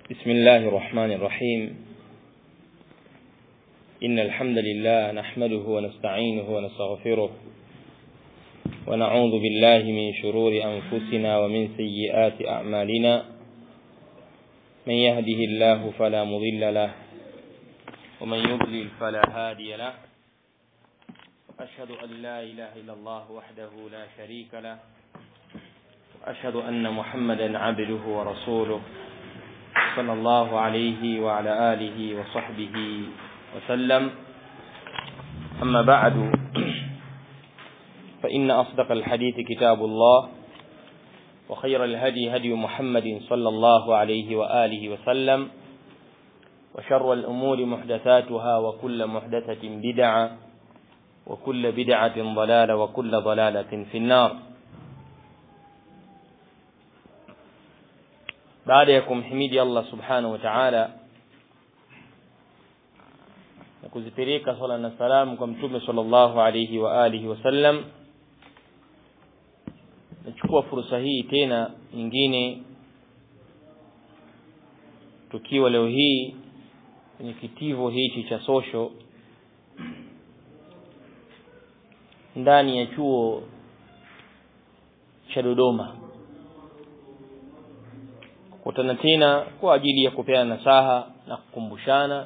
بسم الله الرحمن الرحيم إن الحمد لله نحمده ونستعينه ونستغفره ونعوذ بالله من شرور أنفسنا ومن سيئات أعمالنا من يهده الله فلا مضل له ومن يضلل فلا هادي له أشهد أن لا إله إلا الله وحده لا شريك له وأشهد أن محمدا عبده ورسوله صلى الله عليه وعلى آله وصحبه وسلم أما بعد فإن أصدق الحديث كتاب الله وخير الهدي هدي محمد صلى الله عليه وآله وسلم وشر الأمور محدثاتها وكل محدثة بدعة وكل بدعة ضلالة وكل ضلالة في النار baada ya kumhimidi Allah subhanahu wa ta'ala na kuzipeleka swala na salamu kwa mtume sallallahu alayhi wa alihi wasallam nachukua fursa hii tena nyingine tukiwa leo hii kwenye kitivo hichi cha social ndani ya chuo cha Dodoma kukutana tena kwa ajili ya kupeana nasaha na kukumbushana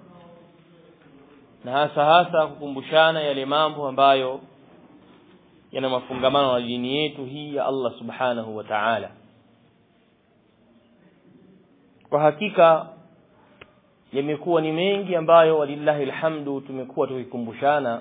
na hasa hasa kukumbushana yale mambo ambayo yana mafungamano na dini yetu hii ya Allah subhanahu wa ta'ala kwa hakika yamekuwa ni mengi ambayo walillahi alhamdu tumekuwa tukikumbushana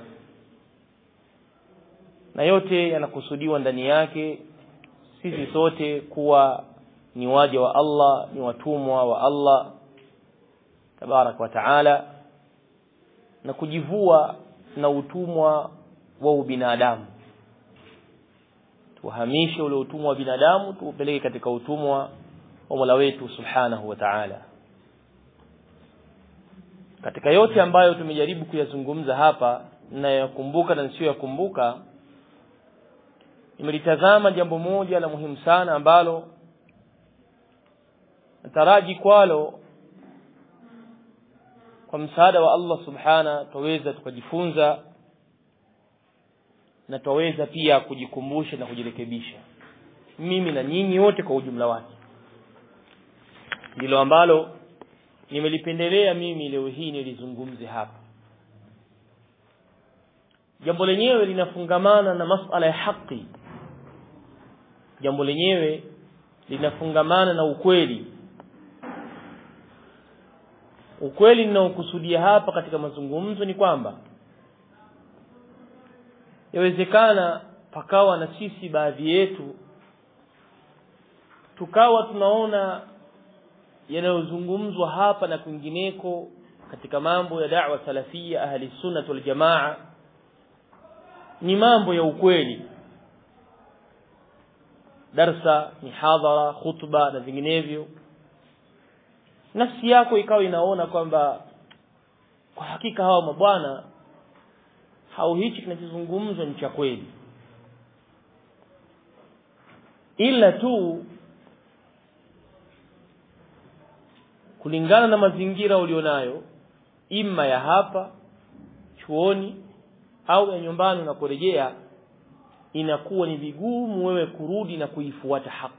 na yote yanakusudiwa ndani yake sisi sote kuwa ni waja wa Allah ni watumwa wa Allah tabarak wa taala na kujivua na utumwa wa ubinadamu tuhamishe ule utumwa wa binadamu tuupeleke katika utumwa wa Mola wetu subhanahu wa ta'ala katika yote ambayo tumejaribu kuyazungumza hapa na yakumbuka na nisiyo yakumbuka nimelitazama jambo moja la muhimu sana ambalo nataraji kwalo kwa msaada wa Allah subhana twaweza tukajifunza na twaweza pia kujikumbusha na kujirekebisha mimi na nyinyi wote kwa ujumla wake ndilo ambalo nimelipendelea mimi leo hii nilizungumze hapa jambo lenyewe linafungamana na masala ya haki jambo lenyewe linafungamana na ukweli ukweli ninaokusudia hapa katika mazungumzo ni kwamba yawezekana pakawa na sisi baadhi yetu tukawa tunaona yanayozungumzwa hapa na kwingineko katika mambo ya da'wa salafia ahli sunnah wal jamaa ni mambo ya ukweli darsa mihadhara khutba na vinginevyo nafsi yako ikawa inaona kwamba kwa hakika hawa mabwana hao hichi kinachozungumzwa ni cha kweli ila tu kulingana na mazingira ulionayo imma ya hapa chuoni au ya nyumbani unaporejea inakuwa ni vigumu wewe kurudi na kuifuata haki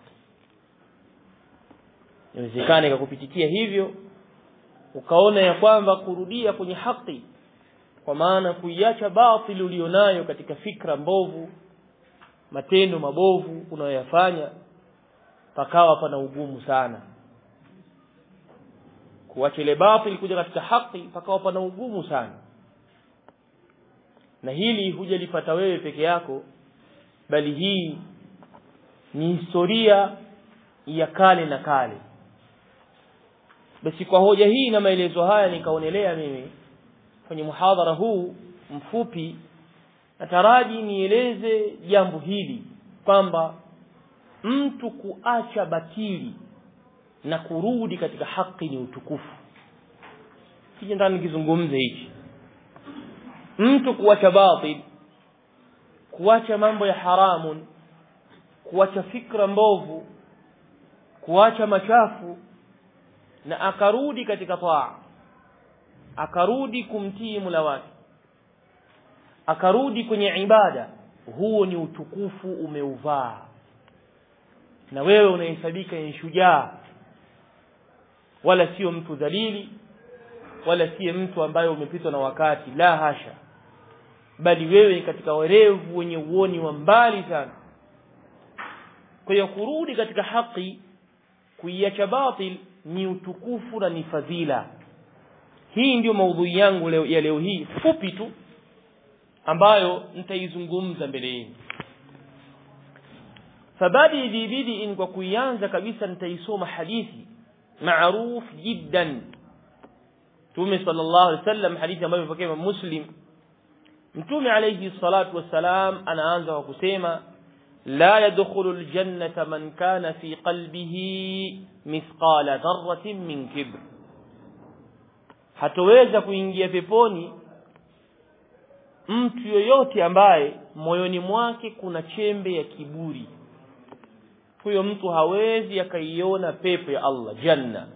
inawezekana ikakupitikia hivyo ukaona ya kwamba kurudia kwenye haki kwa maana kuiacha batili ulionayo katika fikra mbovu matendo mabovu unayoyafanya pakawa pana ugumu sana kuacha ile batili kuja katika haki pakawa pana ugumu sana na hili hujalipata wewe peke yako bali hii ni historia ya kale na kale basi kwa hoja hii na maelezo haya nikaonelea mimi kwenye muhadhara huu mfupi nataraji nieleze jambo hili kwamba mtu kuacha batili na kurudi katika haki ni utukufu kije ndani nikizungumze hichi mtu kuacha batil kuacha mambo ya haramun kuacha fikra mbovu kuacha machafu na akarudi katika taa akarudi kumtii Mola wake akarudi kwenye ibada huo ni utukufu umeuvaa na wewe unahesabika ni shujaa wala sio mtu dhalili wala siye mtu ambaye umepitwa na wakati la hasha bali wewe katika werevu wenye uoni wa mbali sana kwa hiyo kurudi katika haki kuiacha batil ni utukufu na ni fadhila hii ndio maudhui yangu leo, ya leo hii fupi tu ambayo nitaizungumza mbele yenu fabadi bibidi in kwa kuianza kabisa nitaisoma hadithi maruf jiddan Mtume sallallahu alaihi wasallam hadithi ambayo imepokea Imam Muslim Mtume alayhi salatu wassalam anaanza kwa kusema la yadkhulu aljannata man kana fi qalbihi mithqala dharratin min kibr hatoweza kuingia peponi mtu yoyote ambaye moyoni mwake kuna chembe ya kiburi huyo mtu hawezi akaiona pepo ya Allah janna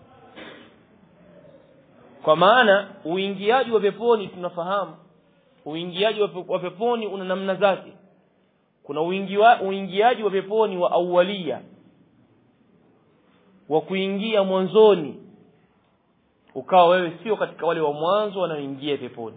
kwa maana uingiaji wa peponi tunafahamu uingiaji wa peponi una namna zake kuna uingiwa, uingiaji wa peponi wa awalia wa kuingia mwanzoni ukawa wewe sio katika wale wa mwanzo wanaoingia peponi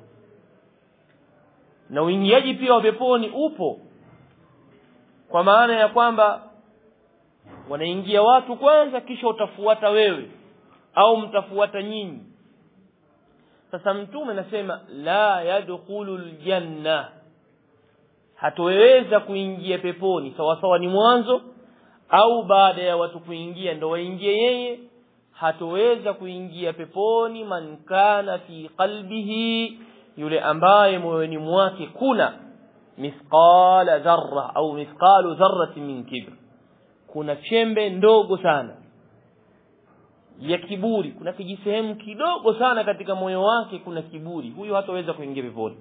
na uingiaji pia wa peponi upo kwa maana ya kwamba wanaingia watu kwanza kisha utafuata wewe au mtafuata nyinyi sasa mtume anasema la yadkhulu aljanna hatoweza kuingia peponi sawa sawa ni mwanzo au baada ya watu kuingia ndo waingie yeye hatoweza kuingia peponi man kana fi qalbihi yule ambaye moyoni mwake kuna mithqala dharra au mithqalu dharratin min kibr kuna chembe ndogo sana ya kiburi kuna kijisehemu kidogo sana katika moyo wake kuna kiburi huyo hataweza kuingia peponi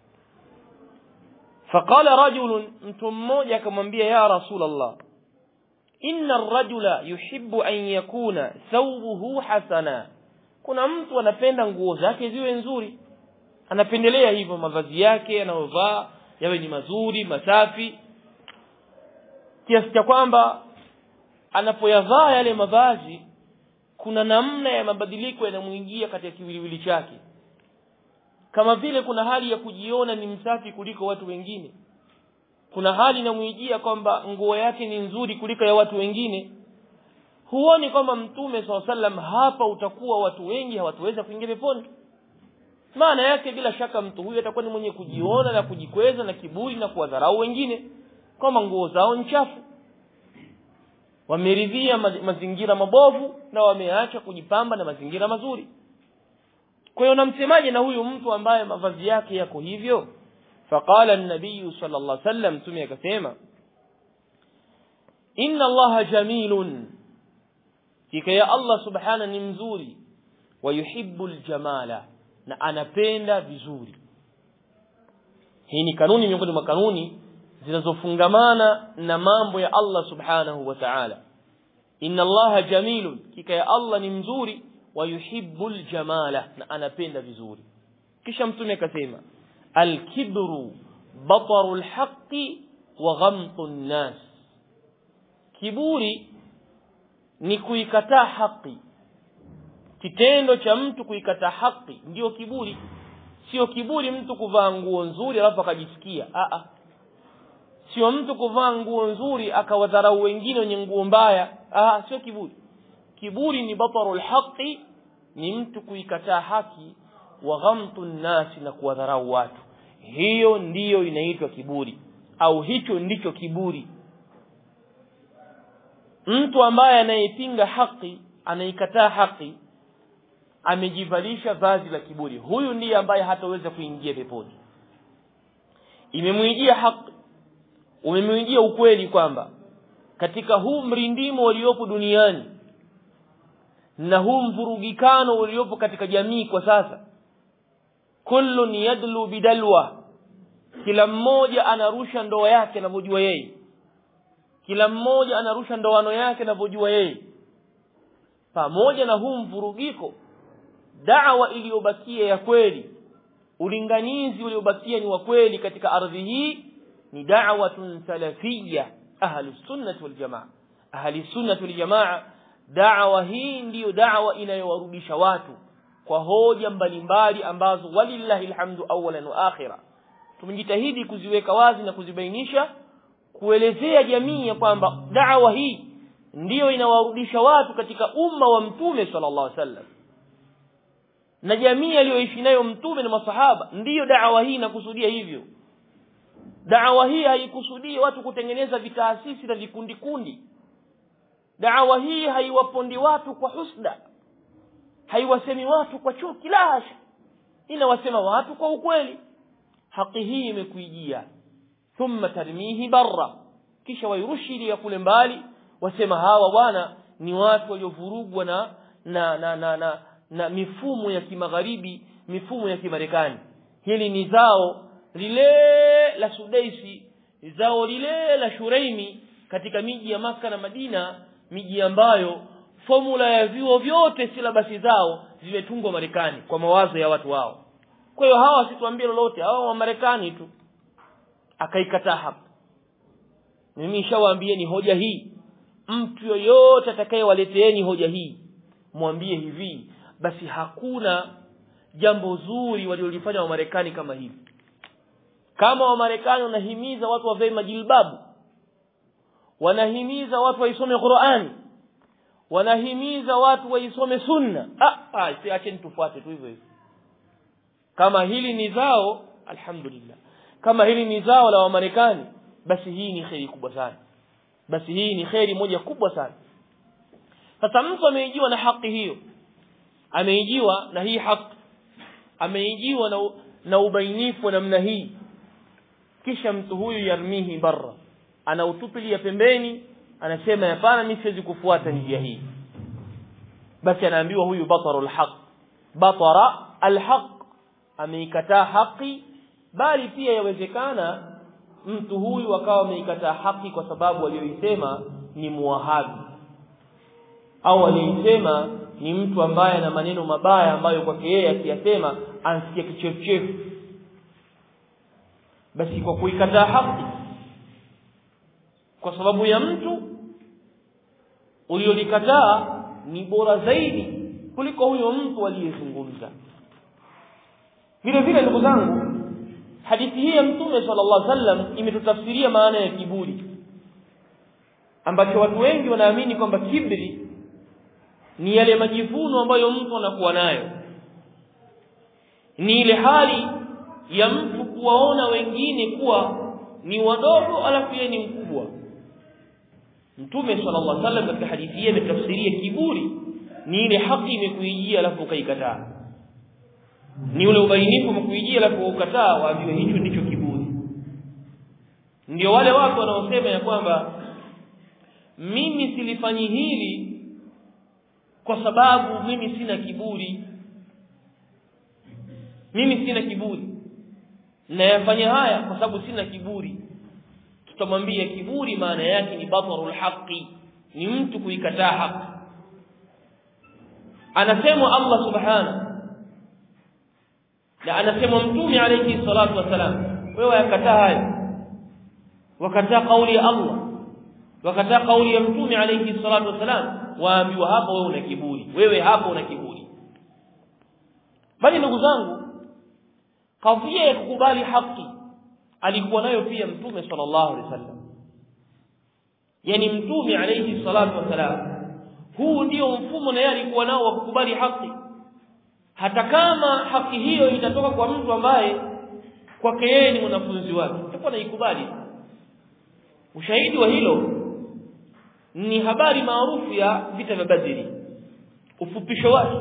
faqala rajulun mtu mmoja akamwambia ya rasul allah inna ar-rajula yuhibbu an yakuna thawbuhu hasana kuna mtu anapenda nguo zake ziwe nzuri anapendelea hivyo mavazi yake anayovaa yawe ni mazuri masafi kiasi cha kwamba anapoyavaa yale mavazi kuna namna ya mabadiliko yanamwingia katika kiwiliwili chake kama vile kuna hali ya kujiona ni msafi kuliko watu wengine kuna hali inamwijia kwamba nguo yake ni nzuri kuliko ya watu wengine huoni kwamba mtume saa sallam hapa utakuwa watu wengi hawataweza kuingia peponi maana yake bila shaka mtu huyu atakuwa ni mwenye kujiona na kujikweza na kiburi na kuwadharau wengine kwamba nguo zao ni chafu wameridhia mazingira mabovu na wameacha kujipamba na mazingira mazuri kwa hiyo namsemaje na huyu mtu ambaye mavazi yake yako hivyo faqala an-nabiy sallallahu alaihi wasallam mtume akasema inna allaha jamilun kika ya allah subhana ni mzuri wa yuhibbu al-jamala na anapenda vizuri hii ni kanuni miongoni mwa kanuni zinazofungamana na mambo ya Allah subhanahu wa ta'ala inna allaha jamilun kika ya Allah ni mzuri wa yuhibbul jamala na anapenda vizuri kisha mtume akasema alkibru bataru alhaqi wa ghamtu nnas kiburi ni kuikataa haki kitendo cha mtu kuikataa haki ndio kiburi sio kiburi mtu kuvaa nguo nzuri alafu akajisikia a a sio mtu kuvaa nguo nzuri akawadharau wengine wenye nguo mbaya ah sio kiburi kiburi ni batarul haqi ni mtu kuikataa haki wa ghamtu nnasi na kuwadharau watu hiyo ndiyo inaitwa kiburi au hicho ndicho kiburi mtu ambaye anayepinga haki anaikataa haki amejivalisha vazi la kiburi huyu ndiye ambaye hataweza kuingia peponi imemwijia haki umemwijia ukweli kwamba katika huu mrindimo uliopo duniani na huu mvurugikano uliopo katika jamii kwa sasa kullun yadlu bidalwa kila mmoja anarusha ndoa yake anavyojua yeye kila mmoja anarusha ndoano yake anavyojua yeye pamoja na huu mvurugiko da'wa iliyobakia ya kweli ulinganizi uliobakia ni wa kweli katika ardhi hii ni da'watun salafiyya ahli sunnah wal jamaa ahli sunnah wal jamaa da'wa hii ndiyo da'wa inayowarudisha watu kwa hoja mbalimbali ambazo walillahi alhamdu awwalan wa akhira tumejitahidi kuziweka wazi na kuzibainisha kuelezea jamii ya kwamba da'wa hii ndiyo inawarudisha watu katika umma wa mtume sallallahu alaihi wasallam na jamii aliyoishi nayo mtume na masahaba ndiyo da'wa hii inakusudia hivyo da'wa hii haikusudii watu kutengeneza vitaasisi na vikundi kundi da'wa hii haiwapondi watu kwa husda haiwasemi watu kwa chuki la hasha inawasema watu kwa ukweli haki hii imekuijia thumma tarmihi barra kisha wairushi ya kule mbali wasema hawa bwana ni watu waliovurugwa na na na na, na na mifumo ya kimagharibi mifumo ya kimarekani hili ni zao lile la Sudaisi zao lile la Shuraimi katika miji ya maka na Madina miji ambayo formula ya vyuo vyote silabasi zao zimetungwa Marekani kwa mawazo ya watu wao kwa hiyo hawa wasituambie lolote hawa wa Marekani tu akaikataa hapa mimi nishawaambieni hoja hii mtu yoyote atakayewaleteeni hoja hii mwambie hivi basi hakuna jambo zuri waliolifanya Wamarekani kama hivi kama Wamarekani wanahimiza watu wavae majilbabu wanahimiza watu waisome Qur'ani wanahimiza watu waisome sunna ah, ah si acheni tufuate tu hivyo hivyo kama hili ni zao alhamdulillah kama hili ni zao la Wamarekani basi hii ni kheri kubwa sana basi hii ni kheri moja kubwa sana sasa mtu ameijiwa na haki hiyo ameijiwa na hii haki ameijiwa na, na ubainifu wa namna hii kisha mtu huyu yarmihi barra anautupilia pembeni anasema hapana mimi siwezi kufuata njia hii basi anaambiwa huyu batarul haq batara alhaq ameikataa haki bali pia yawezekana mtu huyu akawa ameikataa haki kwa sababu aliyoisema ni muwahabi au aliyoisema ni mtu ambaye ana maneno mabaya ambayo kwake yeye akiyasema ansikia kichefuchefu basi kwa kuikataa haki kwa sababu ya mtu uliolikataa ni bora zaidi kuliko huyo mtu aliyezungumza vile vile ndugu zangu hadithi hii ya mtume sallallahu alaihi wasallam imetutafsiria maana ya kiburi ambacho watu wengi wanaamini kwamba kibri ni yale majivuno ambayo mtu anakuwa nayo ni ile hali ya mtu kuwaona wengine kuwa ni wadogo alafu yeye ni mkubwa mtume sallallahu alaihi wasallam katika hadithi hii ametafsiria kiburi ni ile haki imekuijia alafu ukaikataa ni ule ubainifu umekuijia alafu ukataa waambiwe hicho ndicho kiburi ndio wale watu wanaosema ya kwamba mimi silifanyi hili kwa sababu mimi sina kiburi mimi sina kiburi nayafanya haya kwa sababu sina kiburi tutamwambia kiburi maana yake ni batarul haqi ni mtu kuikataa haki anasemwa Allah subhanahu na anasemwa mtume alayhi salatu wasalam wewe yakataa haya wakataa kauli ya Allah wakataa kauli ya mtume alayhi salatu wasalam waambiwa hapo wewe una kiburi wewe hapo una kiburi bali ndugu zangu kadhia ya kukubali haki alikuwa nayo pia mtume sallallahu alaihi wasallam yani mtume alayhi salatu wasalam huu ndio mfumo na yeye alikuwa nao wa kukubali haki hata kama haki hiyo itatoka kwa mtu ambaye kwake yeye ni mwanafunzi wake atakuwa naikubali ushahidi wa hilo ni habari maarufu ya vita vya Badri ufupisho wake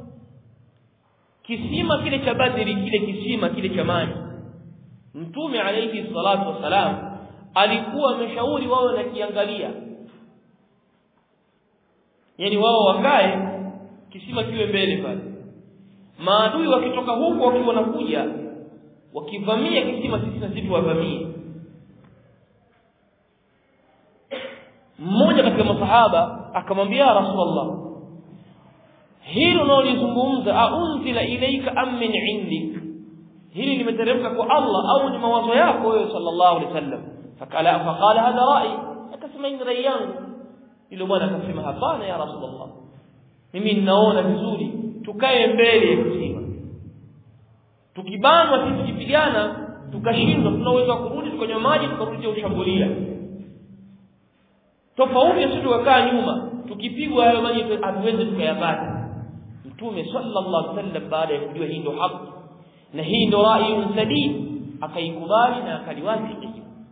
kisima kile cha Badri kile kisima kile cha maji mtume alayhi salatu wasalam alikuwa ameshauri wao na kiangalia yani wao wakae kisima kiwe mbele pale maadui wakitoka huko wakiwa wanakuja wakivamia kisima sisi na sisi wavamie mmoja katika masahaba akamwambia rasulullah hilo unaolizungumza aunzila ilaika am min indik hili limeteremka kwa Allah au ni mawazo yako wewe sallallahu alaihi wasallam fakala faqala hadha rai akasema ni rai yangu yule bwana akasema hapana ya rasulullah mimi ninaona vizuri tukae mbele ya kisima tukibanwa sisi tukipigana tukashindwa tunaweza kurudi tukanywa maji tukarudi ushambulia tofauti sisi tukakaa nyuma tukipigwa hayo maji hatuwezi tukayapata mtume sallallahu alaihi wasallam baada ya kujua hii ndio haki na hii ndio rai sadid akaikubali na akaliwafiki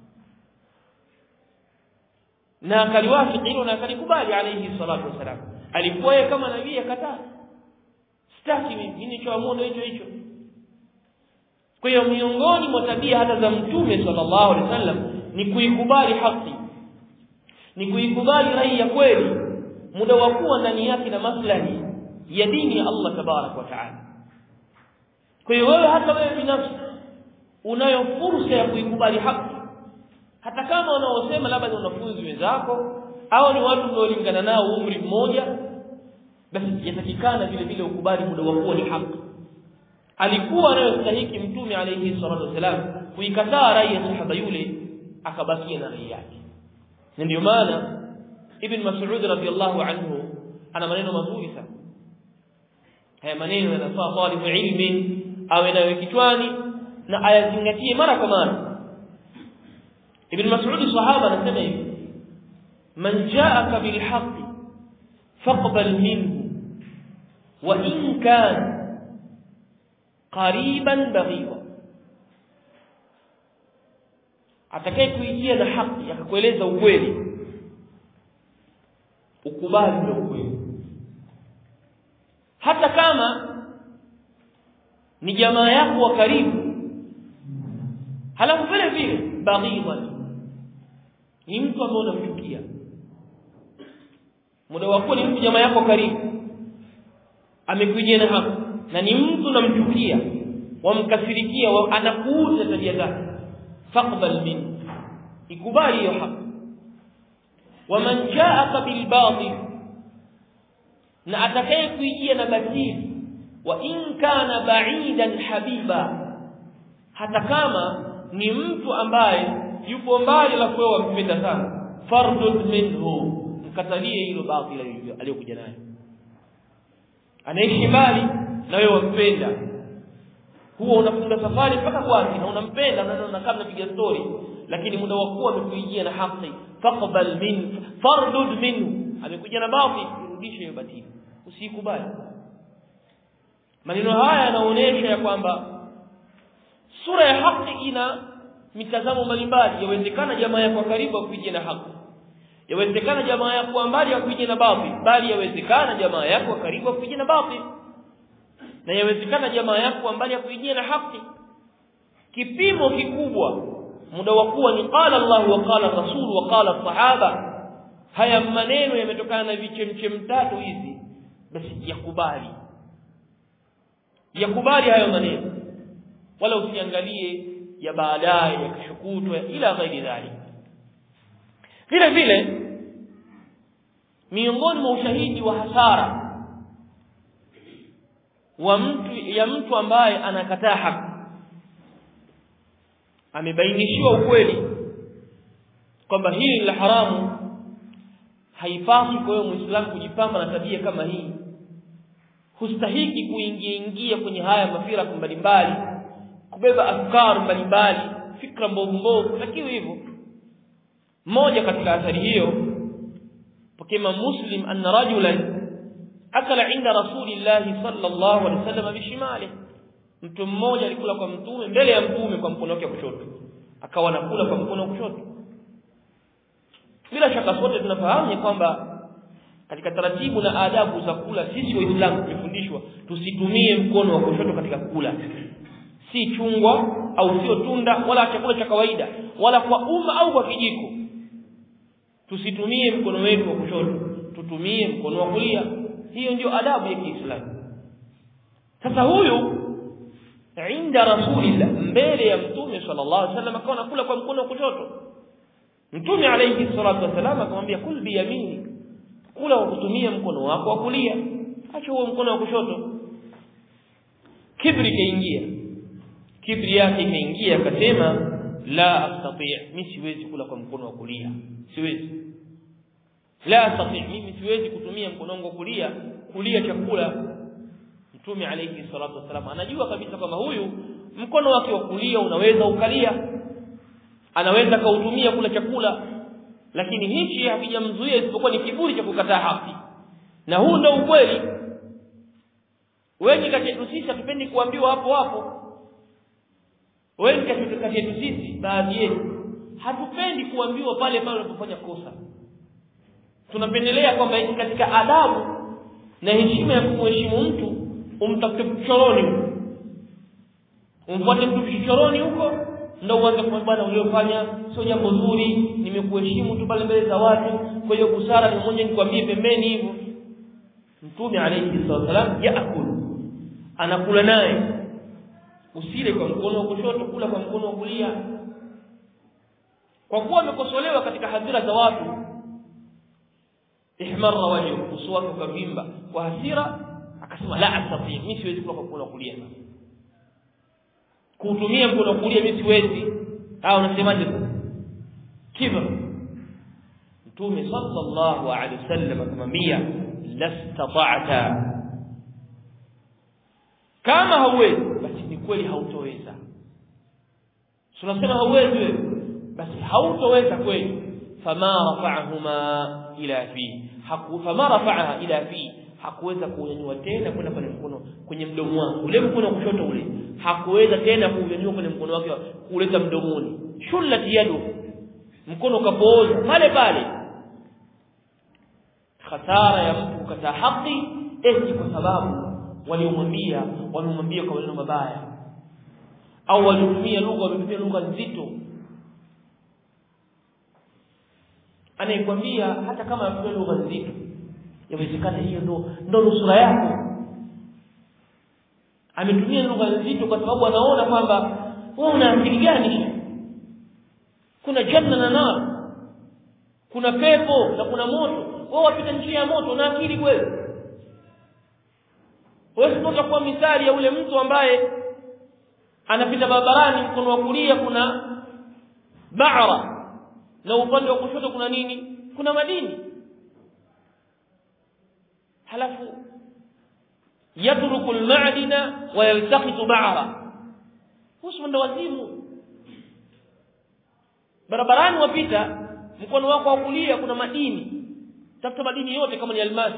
na akaliwafiki hilo na akalikubali alayhi salatu wasalam alikuwa kama nabii akataa sitaki mimi nilichoamua hicho hicho kwa hiyo miongoni mwa tabia hata za mtume sallallahu alaihi wasallam ni kuikubali haki ni kuikubali rai ya kweli muda wa kuwa ndani yake na maslahi ya dini ya Allah tabarak wa taala kwa hiyo wewe hata wewe binafsi unayo fursa ya kuikubali haki hata kama wanaosema labda ni wanafunzi wenzako au ni watu mnaolingana nao umri mmoja basi yatakikana vile vile ukubali muda wa kuwa ni haki alikuwa anayostahiki mtume alayhi salatu wasalam kuikataa rai ya sahaba yule akabakia na rai yake na ndio maana ibn mas'ud radhiyallahu anhu ana maneno mazuri sana haya maneno yanafaa talibu ilmi awe nayo kichwani na ayazingatie mara kwa mara ibn mas'ud sahaba anasema hivi man ja'aka bil haqq faqbal minhu wa in kana qariban baghida atakaye kuijia na haki akakueleza ukweli ukubali ule ukweli hata kama ni jamaa yako wa karibu halafu vile vile baghidha ni mtu ambaye unamchukia muda wako ni mtu jamaa yako karibu amekujia na haki na ni mtu unamchukia wamkasirikia wa anakuuza tabia zake faqbal min ikubali hiyo haki waman jaaka bil batil na atakaye kuijia na batili wa in kana ba'idan habiba hata kama ni mtu ambaye yupo mbali la kuwa wampenda sana fardud minhu mkatalie hilo batili aliyokuja nayo anaishi mbali na wewe wampenda huwa unafunga safari mpaka kwake na unampenda na unakaa mnapiga story lakini muda wa kuwa amekuijia na haki faqbal min fardud minhu amekuja na batil irudishe hiyo batili usikubali maneno haya yanaonyesha ya kwamba sura ya haki ina mitazamo mbalimbali yawezekana jamaa yako karibu akuijie na haki yawezekana jamaa yako mbali akuijie na batil bali yawezekana jamaa yako karibu akuijie na batil na yawezekana jamaa yako mbali akuijie na haki kipimo kikubwa muda wa kuwa ni qala Allah wa qala Rasul wa qala sahaba haya maneno yametokana na vichemchem tatu hizi basi yakubali yakubali hayo maneno wala usiangalie ya baadaye ya kishukutwa ila ghairi dhalik vile vile miongoni mwa ushahidi wa hasara wa mtu ya mtu ambaye anakataa haki amebainishiwa ukweli kwamba hili ni la haramu haipaswi kwa hiyo muislamu kujipamba na tabia kama hii hustahiki kuingia ingia kwenye haya mafira mbalimbali kubeba afkar mbalimbali fikra mbovu mbovu takiwa hivyo mmoja katika athari hiyo pokema muslim anna rajulan akala inda rasulillahi sallallahu alaihi wasallam bishimali mtu mmoja alikula kwa mtume mbele ya mtume kwa mkono wake wa kushoto akawa anakula kwa mkono wa kushoto bila shaka sote tunafahamu kwamba katika taratibu na adabu za kula sisi waislamu tumefundishwa tusitumie mkono wa kushoto katika kula si chungwa au sio tunda wala chakula cha kawaida wala kwa umma au kwa kijiko tusitumie mkono wetu wa kushoto tutumie mkono wa kulia hiyo ndio adabu ya Kiislamu sasa huyu inda rasulillah mbele ya mtume sallallahu alaihi wasallam akawa anakula kwa mkono wa kushoto mtume alayhi salatu wasallam akamwambia kul bi yamini kula kwa kutumia mkono wako wa kulia acha huo mkono wa kushoto kibri kaingia kibri yake ikaingia akasema la astati mimi siwezi kula kwa mkono wa kulia siwezi la astati mimi siwezi kutumia mkono wangu wa kulia kulia chakula mtume alayhi salatu wasalam anajua kabisa kwamba huyu mkono wake wa kulia unaweza ukalia anaweza kautumia kula chakula lakini hichi hakijamzuia isipokuwa ni kiburi cha kukataa haki na huu ndio ukweli wengi kati yetu sisi hatupendi kuambiwa hapo hapo wengi kati yetu sisi baadhi yetu hatupendi kuambiwa pale pale unapofanya kosa tunapendelea kwamba katika adabu na heshima ya kumheshimu mtu umtafute kichoroni umfuate mtu kichoroni huko ndio uanze kumwambia bwana uliofanya sio jambo zuri nimekuheshimu tu pale mbele za watu kwa hiyo busara ni mmoja nikwambie pembeni hivyo mtume alayhi wasallam yaakulu anakula naye usile kwa mkono wa kushoto kula kwa mkono wa kulia kwa kuwa amekosolewa katika hadhira za watu ihmarra wajhu uso wake ukavimba kwa hasira akasema la astati mimi siwezi kula kwa mkono wa kulia kuutumia mkono wa kulia mimi siwezi au unasemaje kibr mtume sallallahu alaihi wasallam akamwambia lastata'ta kama hauwezi basi ni kweli hautoweza tunasema hauwezi wewe basi hautoweza kweli fama rafa'ahuma ila fi haku fama rafa'aha ila fi hakuweza kuunyanyua tena kwenda kwenye mkono kwenye mdomo wake ule mkono wa kushoto ule hakuweza tena kuunyanyua kwenye mkono wake kuleta mdomoni shullat yadu mkono kapooza pale pale hasara ya mtu kukataa haki eti kwa sababu waliomwambia wamemwambia kwa maneno mabaya au walitumia lugha wametumia lugha nzito anayekwambia hata kama anatumia lugha nzito yawezekana hiyo ndo ndo nusura yako ametumia lugha nzito kwa sababu anaona kwamba wewe una akili gani kuna janna na nar kuna pepo na kuna moto wewe wapita njia ya moto na akili kweli wewe sio kuwa misali ya ule mtu ambaye anapita barabarani mkono wa kulia kuna ba'ra na upande wa kushoto kuna nini kuna madini halafu yatruku almadina wa yaltaqitu ba'ra husu ndo wazimu barabarani wapita mkono wako wa kulia kuna madini tafuta madini yote kama ni almasi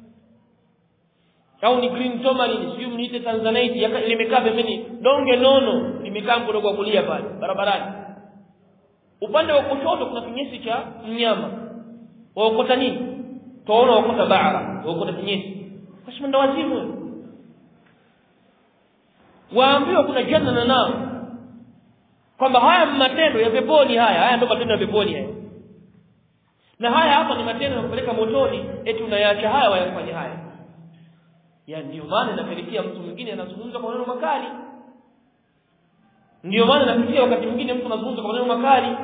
au ni green tourmaline sio mniite tanzanite limekaa pembeni donge nono limekaa mkono wa kulia pale barabarani upande wa kushoto kuna kinyesi cha mnyama waokota nini tuona waokota bara waokota kinyesi kwa sababu ndo wazimu waambiwa kuna janna na nao kwamba haya matendo ya peponi haya haya ndio matendo ya peponi haya na haya hapa ni matendo yanapeleka motoni eti unayaacha haya wayafanye haya ya ndio maana inapelekea mtu mwingine anazungumza kwa maneno makali ndio maana nafikia wakati mwingine mtu anazungumza kwa maneno makali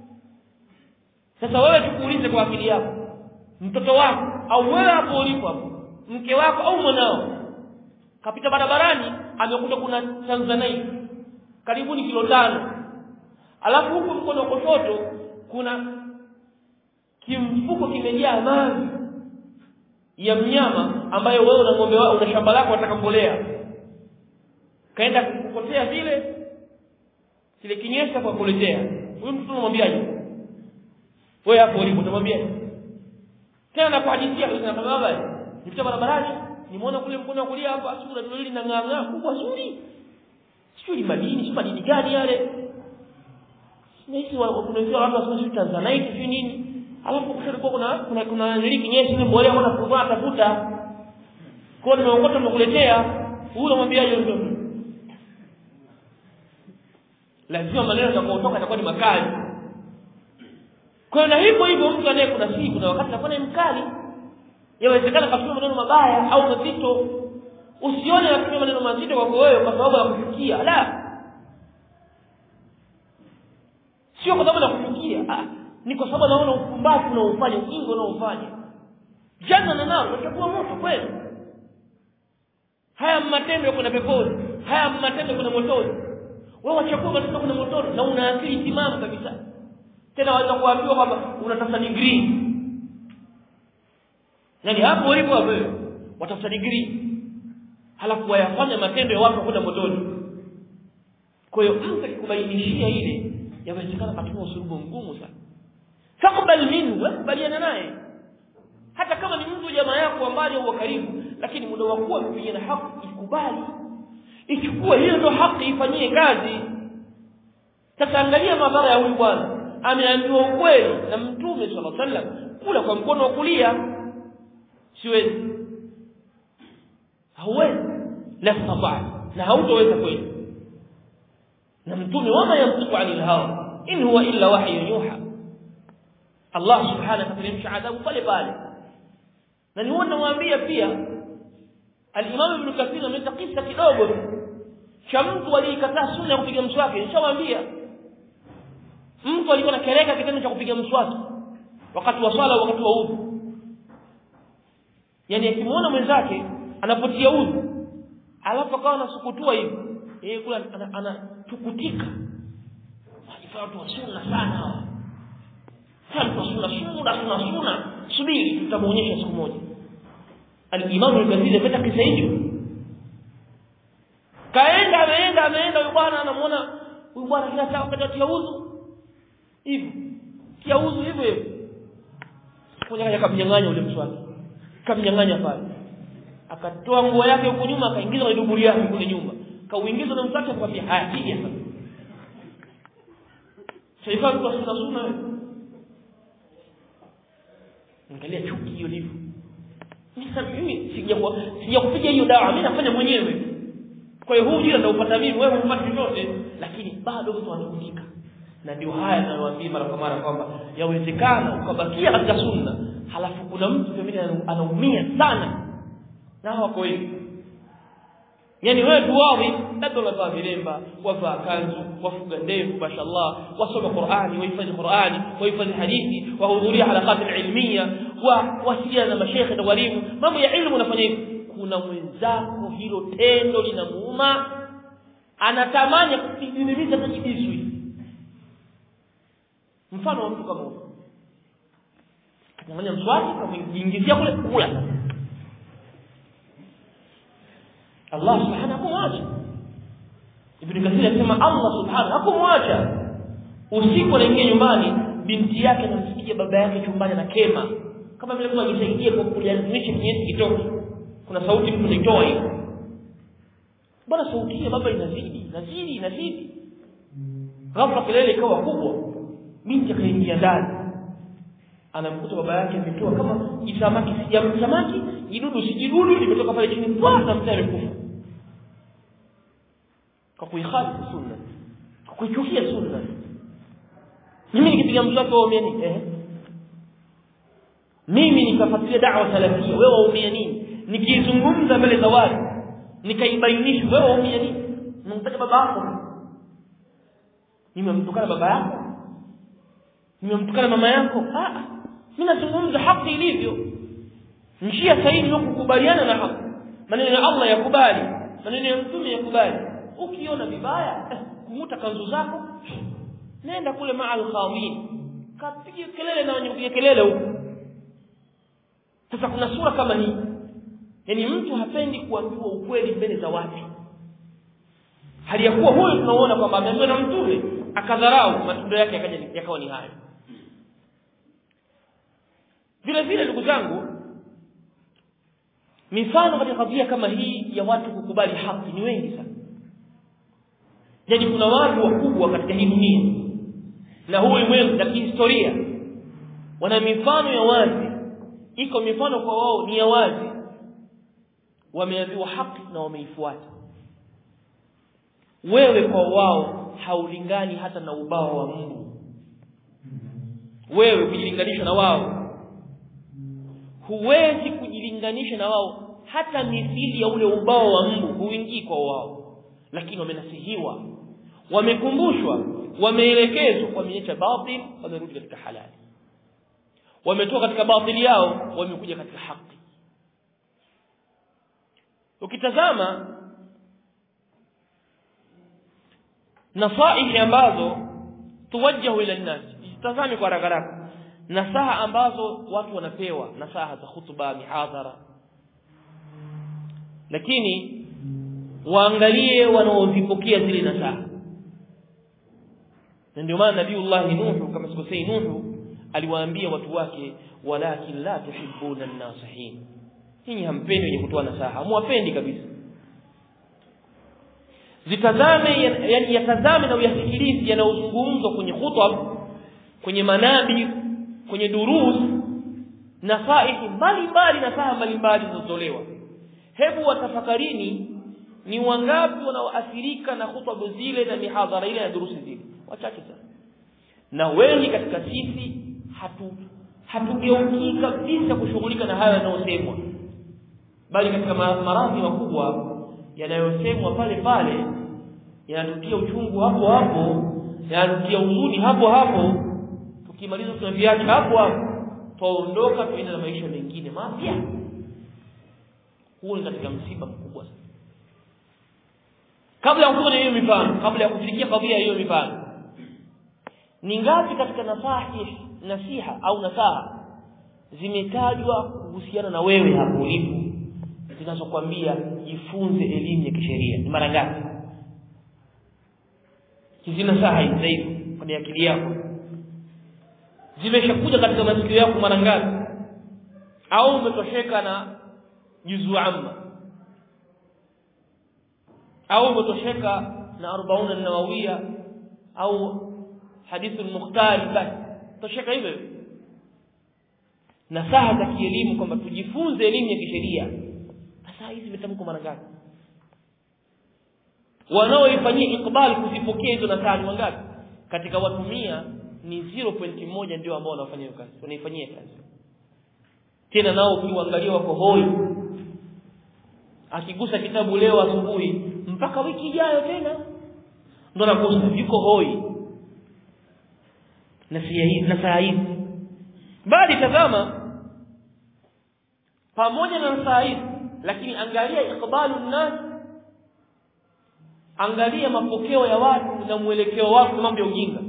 sasa wewe tukuulize kwa akili yako mtoto wako au wewe hapo ulipo hapo mke wako au mwanao kapita barabarani amekuta kuna Tanzanite karibuni kilo tano alafu huku mkono wa kushoto kuna kimfuko kimejaa maji ya mnyama ambayo wewe una ng'ombe wako una shamba lako unataka mbolea kaenda kukotea vile kile kinyesa kwa kuletea huyu mtu unamwambiaje wewe hapo ulipo utamwambia tena nakuhadithia kwa baba nipita barabarani nimeona kule mkono wa kulia hapa sura ndio ile ng'aa kubwa zuri sio ni madini sio madini gani yale nisi kuna watu wasema sio Tanzanite sio nini alafu kushoto kuna kuna kuna nili kinyesi ile mbolea mbona kuvaa tafuta kwa nimeokota nimekuletea huyo unamwambiaje mtoto lazima maneno yatakayotoka yatakuwa ni makali kwa na hivyo hivyo mtu anaye kuna siku na wakati anakuwa ni mkali yawezekana katumia maneno mabaya au mazito usione anatumia maneno mazito kwako wewe kwa sababu ya kufikia la sio kwa sababu ya kufikia ah ni kwa sababu naona upumbavu unaofanya ujinga unaofanya jana na nao utakuwa moto kweli haya matendo ya kwenda peponi haya matendo ya kwenda motoni wewe wachagua katika kwenda motoni na una akili timamu kabisa tena waweza kuambiwa kwamba unatafuta degree yani hapo ulipo wewe watafuta degree halafu wayafanya matendo ya watu kwenda motoni kwa hiyo mtu akikubainishia ile yawezekana katumia usulubu mgumu sana fakubali minhu kubaliana naye hata kama ni mtu jamaa yako ambaye uko karibu lakini muda wa kuwa mpigana haki ikubali ichukue hiyo ndio haki ifanyie kazi sasa angalia madhara ya huyu bwana ameambiwa ukweli na mtume sallallahu alaihi wasallam kula kwa mkono wa kulia siwezi hauwezi la tafaa na hautoweza kweli na mtume wama yantiqu anil hawa in huwa illa wahyu yuha Allah subhanahu akateremsha adhabu pale pale na ni huwa nawaambia pia al-Imam Ibn Kathir ameleta kisa kidogo cha mtu aliyekataa sunna ya kupiga mswaki nishawaambia mtu alikuwa anakereka kitendo cha kupiga mswaki wakati wa swala wakati wa udhu yani akimwona mwenzake anapotia udhu alafu akawa anasukutua hivi yeye kula anatukutika wajifanya watu wa sunna sana hawa watu wa sunna sunna sunna sunna subiri tutamuonyesha siku moja al-Imam al-Ghazali amepata kisa hicho kaenda ameenda ameenda huyu bwana anamuona huyu bwana kila saa wakati atia udhu hivi tia udhu hivyo hivyo kuja kaja kamnyang'anya ule mswaki kamnyang'anya pale akatoa nguo yake huko nyuma akaingiza kwenye duburi yake kule nyuma kauingiza na mswaki akamwambia haya piga sasa Shaifa kwa sunna sunna wewe angalia chuki hiyo ndivyo mimi sijakuwa sijakupiga hiyo dawa mimi nafanya mwenyewe kwa hiyo huu jina ndio upata mimi wewe hupati chochote lakini bado mtu anakutika na ndio haya ninayowaambia mara kwa mara kwamba yawezekana ukabakia katika sunna halafu kuna mtu pembeni anaumia sana na wako hivi yani wewe tuwawi labda unavaa vilemba wavaa kanzu wafuga ndevu mashallah wasoma Qur'ani wahifadhi Qur'ani wahifadhi hadithi wahudhuria halakati ilmiya wa wasiliana na mashekhe na walimu mambo ya ilmu unafanya hivi kuna mwenzako hilo tendo linamuuma anatamani kudidimiza tajibisu mfano wa mtu kama huyo kanyang'anya mswaki kamwingizia kule kula Allah subhanahu hakumwacha Ibn Kathir anasema Allah subhanahu hakumwacha usiku anaingia nyumbani binti yake anamsikia baba yake chumbani na kema kama vile mtu akisaidia kwa kulianisha kinyesi kitoke kuna sauti mtu anaitoa hiyo bwana sauti ya baba inazidi inazidi inazidi ghafla kelele ikawa kubwa binti akaingia ndani anamkuta baba yake ametoa kama jisamaki si samaki jidudu si jidudu limetoka pale chini kwa na mtu amekufa kwa kuihali sunna kwa kuichukia sunna mimi nikipiga mswaki wao nini eh mimi nikafuatilia da'wa salafia wewe waumia nini nikizungumza mbele za watu nikaibainisha wewe waumia nini unamtaja baba yako nimemtukana baba yako nimemtukana mama yako ah mimi nazungumza haki ilivyo njia sahihi ni kukubaliana na haki maneno ya Allah yakubali maneno ya mtume yakubali ukiona vibaya eh, kumuta kanzu zako nenda kule ma'al khawin kapige kelele na wenye kupiga kelele huko sasa kuna sura kama hii yani mtu hapendi kuambiwa ukweli mbele za watu hali ya kuwa huyo tunaona kwamba ameambiwa na mtume akadharau matendo yake yakaja yakawa ni hayo vile vile ndugu zangu mifano katika kadhia kama hii ya watu kukubali haki ni wengi sana yaani kuna watu wakubwa katika hii dunia na huu ulimwengu na kihistoria wana mifano ya wazi iko mifano kwa wao ni ya wazi wameambiwa haki na wameifuata wewe kwa wao haulingani hata na ubao wa Mungu wewe kujilinganisha na wao huwezi kujilinganisha na wao hata mithili ya ule ubao wa Mungu huingii kwa wao lakini wamenasihiwa wamekumbushwa wameelekezwa wameacha batil wamerudi katika halali wametoka katika batili yao wamekuja katika haki ukitazama nasaihi ambazo tuwajjahu ila nnas tazami kwa haraka haraka nasaha ambazo watu wanapewa nasaha za khutba mihadhara lakini waangalie wanaozipokea zile nasaha na ndio maana nabiiullah nuhu kama sikosei nuhu aliwaambia watu wake walakin la tuhibbuna an-nasihin nyinyi hampendi wenye kutoa nasaha hamwapendi kabisa zitazame yani yatazame na uyasikilize yanayozungumzwa kwenye khutab kwenye manabi kwenye durus nasaihi mbalimbali nasaha mbalimbali zinazotolewa hebu watafakarini ni wangapi wanaoathirika na khutba zile na mihadhara ile na durusi zile wachache sana na wengi katika sisi hatu hatugeukii kabisa kushughulika na hayo yanayosemwa bali katika maradhi makubwa yanayosemwa pale pale yanatutia uchungu hapo hapo yanatutia huzuni hapo hapo tukimaliza tunaviacha hapo hapo tuondoka tuende na maisha mengine mapya huo ni katika msiba mkubwa sana kabla ya kuja hiyo mifano kabla ya kufikia kadhia hiyo mifano ni ngapi katika nasahi nasiha au nasaha zimetajwa kuhusiana na wewe hapo ulipo zinazokuambia jifunze elimu ya kisheria ni mara ngapi hizi nasaha hizi hivi kwenye akili yako zimeshakuja katika masikio yako mara ngapi au umetosheka na juzu amma au umetosheka na 40 an-nawawiyya au hadithu al-mukhtari basi tosheka hivyo nasaha za kielimu kwamba tujifunze elimu ya kisheria sasa hizi zimetamkwa mara ngapi wanaoifanyia ikbali kuzipokea hizo nasaha ni wangapi katika watu 100 ni 0.1 ndio ambao wanafanya hiyo kazi wanaifanyia kazi tena nao ukiangalia wako hoi akigusa kitabu leo asubuhi mpaka wiki ijayo tena ndo nakusa yuko hoi na hizi na saa hizi bali tazama pamoja na saa hizi lakini angalia ikbalu nas angalia mapokeo ya watu na mwelekeo wao kwa mambo ya ujinga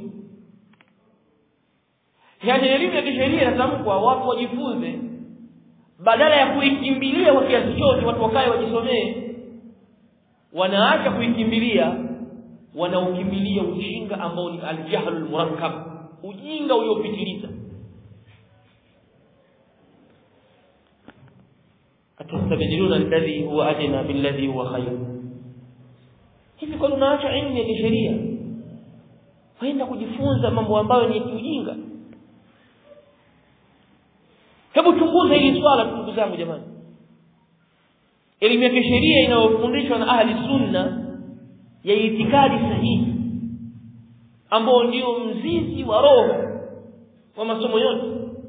yaani elimu ya kisheria inatamkwa watu wajifunze badala ya kuikimbilia kwa kiasi chote watu wakae wajisomee wanaacha kuikimbilia wanaukimbilia ujinga ambao ni aljahlul murakkab ujinga uliopitiliza atastabdiluna alladhi huwa adna billadhi huwa khair hivi kwa unaacha elimu ya kisheria waenda kujifunza mambo ambayo ni ujinga hebu chunguza hili swala ndugu zangu jamani elimu ya kisheria inayofundishwa na ahli sunna ya itikadi sahihi ambao ndio mzizi wa roho wa masomo yote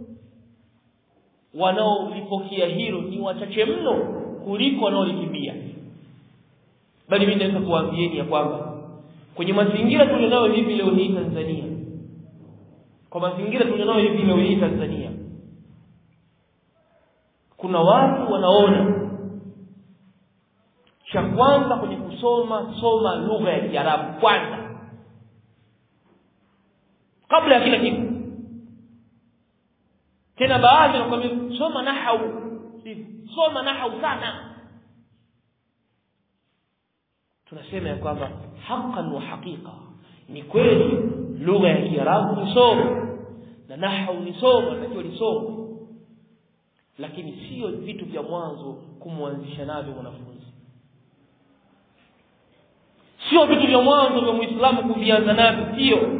wanaolipokea hilo ni wachache mno kuliko wanaolikimbia bali mimi naweza kuambieni ya kwamba kwenye mazingira tulionayo hivi leo hii Tanzania kwa mazingira tulionayo hivi leo hii Tanzania kuna watu wanaona cha kwanza kwenye kusoma soma lugha ya Kiarabu kwanza kabla ya kila kitu tena baadhi wanakuambia soma nahau soma nahau sana tunasema ya kwamba haqqan wa haqiqa ni kweli lugha ya Kiarabu ni somo na nahau ni somo natakiwa ni somo lakini sio vitu vya mwanzo kumwanzisha navyo mwanafunzi sio vitu vya mwanzo vya muislamu kuvianza navyo sio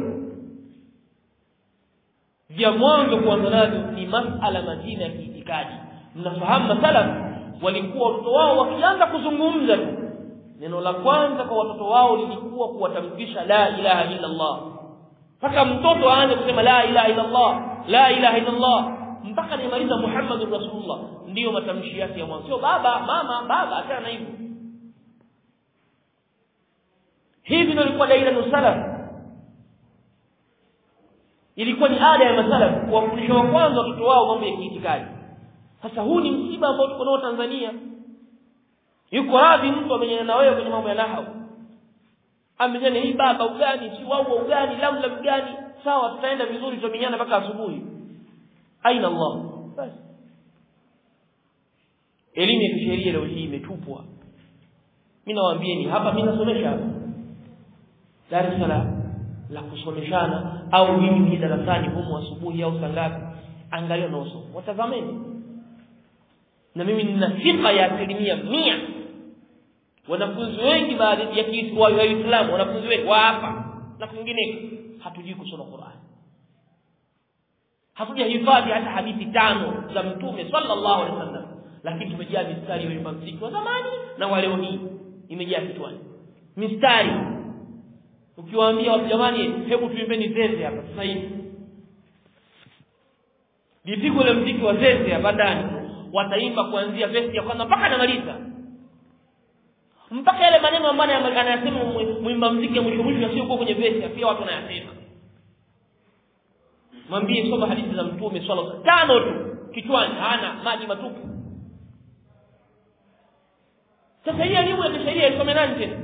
vya mwanzo kuanza navyo ni masala mazima ya kiitikadi mnafahamu masalaf walikuwa watoto wao wakianza kuzungumza tu neno la kwanza kwa watoto wao lilikuwa kuwatamkisha la ilaha illa Allah mpaka mtoto aanze kusema la ilaha illa Allah la ilaha illa Allah mpaka nimaliza Muhammadur Rasulullah ndiyo matamshi yake ya mwanzo sio baba mama baba achana na hivyo hivi ndio ilikuwa daira salaf ilikuwa ni ada ya masalaf kuwafundisha wa kwanza watoto wao mambo ya kiitikadi sasa huu ni msiba ambao tuko nao Tanzania yuko radhi mtu amenyana na wewe kwenye mambo ya nahau amenyana hii baba ugani si wao ugani lamla ugani sawa tutaenda vizuri tutamenyana mpaka asubuhi aina Allah basi elimu ya kisheria leo hii imetupwa mimi nawaambieni hapa mimi nasomesha hapa Dar es Salaam la kusomeshana au mimi ni darasani humu asubuhi au saa ngapi angalia naosoma watazameni na mimi nina thika ya asilimia mia wanafunzi wengi baadhi ya Kiislamu wanafunzi wengi wa hapa na kwingineko hatujui kusoma Qur'an hatujahifadhi hata hadithi tano za mtume sallallahu alaihi wasallam lakini tumejaa mistari ya mziki wa zamani na wa leo hii imejaa kichwani mistari ukiwaambia watu jamani hebu tuimbeni zeze hapa sasa hivi lipigwe ile mziki wa zeze hapa ndani wataimba kuanzia verse ya kwanza mpaka anamaliza mpaka yale maneno ambayo anayasema mwimba mziki mwisho mwisho yasiyokuwa kwenye verse pia watu wanayasema mwambie soma hadithi za mtume swalla tano tu kichwani hana maji matupu sasa hii elimu ya kisheria isome nani tena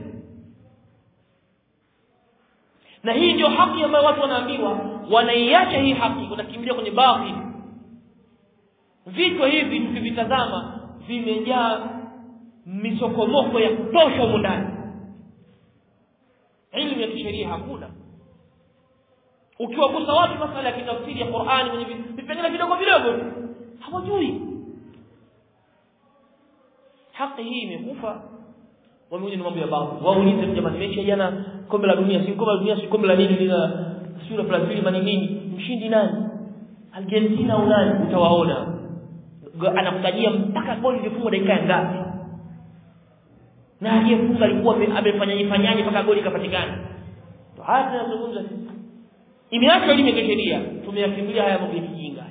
na hii ndio haki ambayo watu wanaambiwa wanaiacha hii haki wanakimbilia kwenye batil vichwa hivi tukivitazama vimejaa misokomoko ya kutosha humu ndani elimu ya kisheria hakuna ukiwagusa watu masala ya kitafsiri ya Qur'ani kwenye vipengele vidogo vidogo hawajui haki hii imekufa wamekuja ni mambo ya babu waulize jamani mechi jana kombe la dunia si kombe la dunia si kombe la nini lina sura Brazil mani nini mshindi nani Argentina au nani utawaona anakutajia mpaka goli lilifungwa dakika ngapi na aliyefunga alikuwa amefanyaje fanyaje mpaka goli ikapatikana to haya tunazungumza sisi imeacha elimu ya sheria tumeyakimbilia haya mambo ya kijinga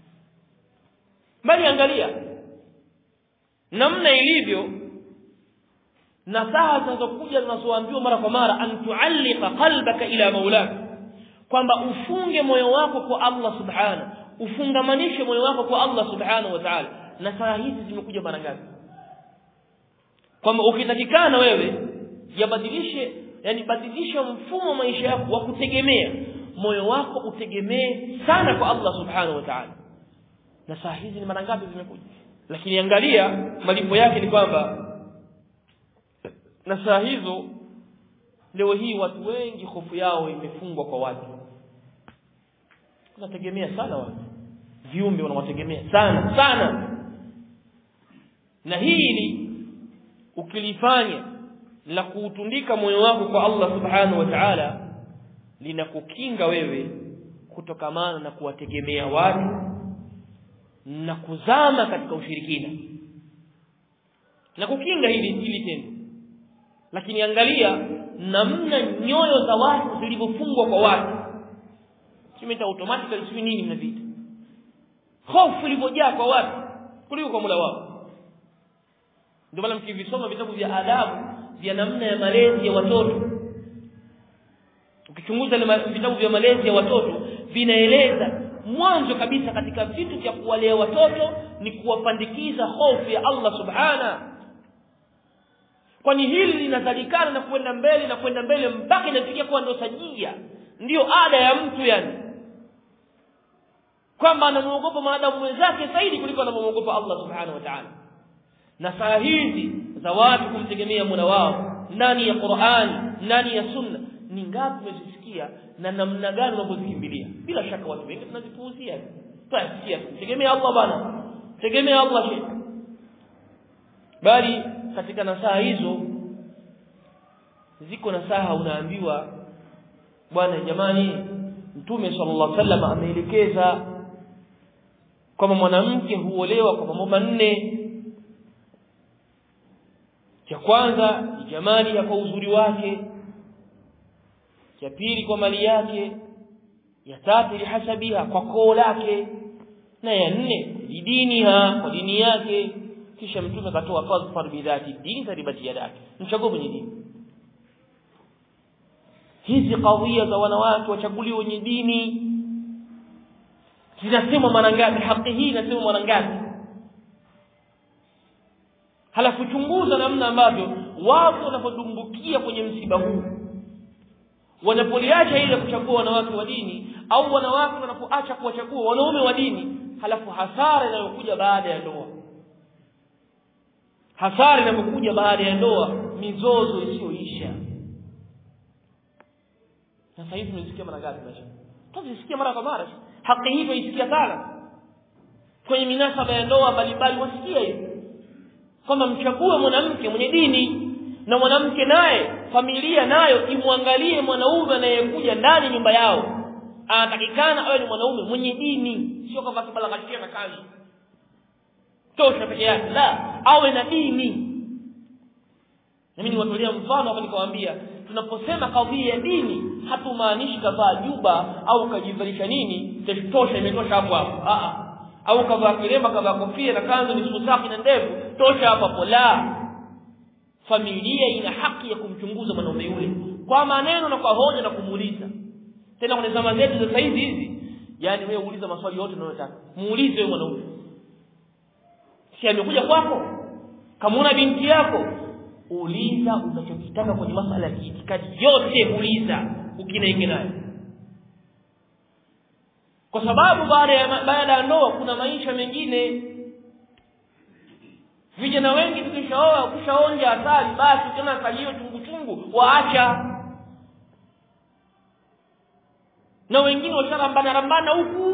bali angalia namna ilivyo nasaha zinazokuja zinazoambiwa mara kwa mara an tuallika qalbaka ila maulak kwamba ufunge moyo wako kwa Allah subhanahu ufungamanishe moyo wako kwa Allah subhanahu wa ta'ala nasaha hizi zimekuja mara ngapi kwamba ukitakikana wewe yabadilishe yani badilisha mfumo wa maisha yako wa kutegemea moyo wako utegemee sana kwa Allah subhanahu wa ta'ala nasaha hizi ni mara ngapi zimekuja lakini angalia malipo yake ni kwamba na saa hizo leo hii watu wengi hofu yao imefungwa kwa watu unategemea sana watu viumbe wanawategemea sana sana na hili ukilifanya la kuutundika moyo wako kwa Allah subhanahu wa ta'ala linakukinga wewe kutokamana na kuwategemea watu na kuzama katika ushirikina na kukinga hili hili tendo lakini angalia namna nyoyo za watu zilivyofungwa kwa watu kimeta automatically sio nini mnavita hofu ilivyojaa kwa watu kuliko kwa Mola wao ndio maana mkivisoma vitabu vya adabu vya namna ya malezi ya watoto ukichunguza vitabu vya malezi ya watoto vinaeleza mwanzo kabisa katika vitu vya kuwalea watoto ni kuwapandikiza hofu ya Allah subhana kwani hili linazalikana na kwenda mbele na kwenda mbele mpaka inafikia kuwa ndio sajia ndiyo ada ya mtu yani kwamba anamuogopa maadamu mwenzake zaidi kuliko anamuogopa Allah subhanahu wa ta'ala na saa hizi za watu kumtegemea Mola wao ndani ya Qur'ani ndani ya Sunna ni ngapi umezisikia na namna gani unapozikimbilia bila shaka watu wengi tunazipuuzia tutasikia tegemea Allah bana tegemea Allah shi bali katika nasaha hizo ziko nasaha unaambiwa bwana jamani mtume sallallahu alaihi wasallam ameelekeza kwamba mwanamke huolewa kwa mambo manne cha kwanza ni jamali ya kwa uzuri wake cha pili kwa mali yake ya tatu lihasabiha kwa koo lake na ya nne lidiniha kwa dini yake kisha mtume akatoa fadhfar bidhati dini taribati yadake mchague mwenye dini hizi kadhia za wanawake wachaguliwe wenye dini zinasema mara ngapi haki hii inasema mara ngapi halafu chunguza namna ambavyo watu wanapodumbukia kwenye msiba huu wanapoliacha ile kuchagua wanawake wa dini au wanawake wanapoacha kuwachagua wanaume wa dini halafu hasara inayokuja baada ya ndoa hasara inapokuja baada ya ndoa mizozo isiyoisha sasa hivi tunasikia mara ngapi maisha tunasikia mara kwa mara haki hivyo isikia sana kwenye minasaba ya ndoa mbalimbali wasikia hivi kwamba mchague mwanamke mwenye dini na mwanamke naye familia nayo imwangalie mwanaume anayekuja ndani nyumba yao anatakikana awe ni mwanaume mwenye dini sio kama kibalagashia na kazi tosha peke yake la awe na dini mimi niwatolea mfano hapa nikawaambia tunaposema kadhia ya dini hatumaanishi kavaa juba au kajivalisha nini tosha imetosha hapo hapo a au kavaa kilemba kavaa kofia na kanzu ni sutaki na ndevu tosha hapo hapo la familia ina haki ya kumchunguza mwanaume yule kwa maneno na kwa hoja na kumuuliza tena kwenye zama zetu za saizi hizi yani wewe uuliza maswali yote unayotaka muulize wewe mwanaume si amekuja kwako kamuona binti yako uliza unachokitaka kwenye masala ya kiitikadi yote uliza ukinaingia naye kwa sababu baada ya baada ya ndoa kuna maisha mengine vijana wengi tukishaoa ukishaonja asali basi tena asali hiyo chungu chungu waacha na wengine washarambana rambana huku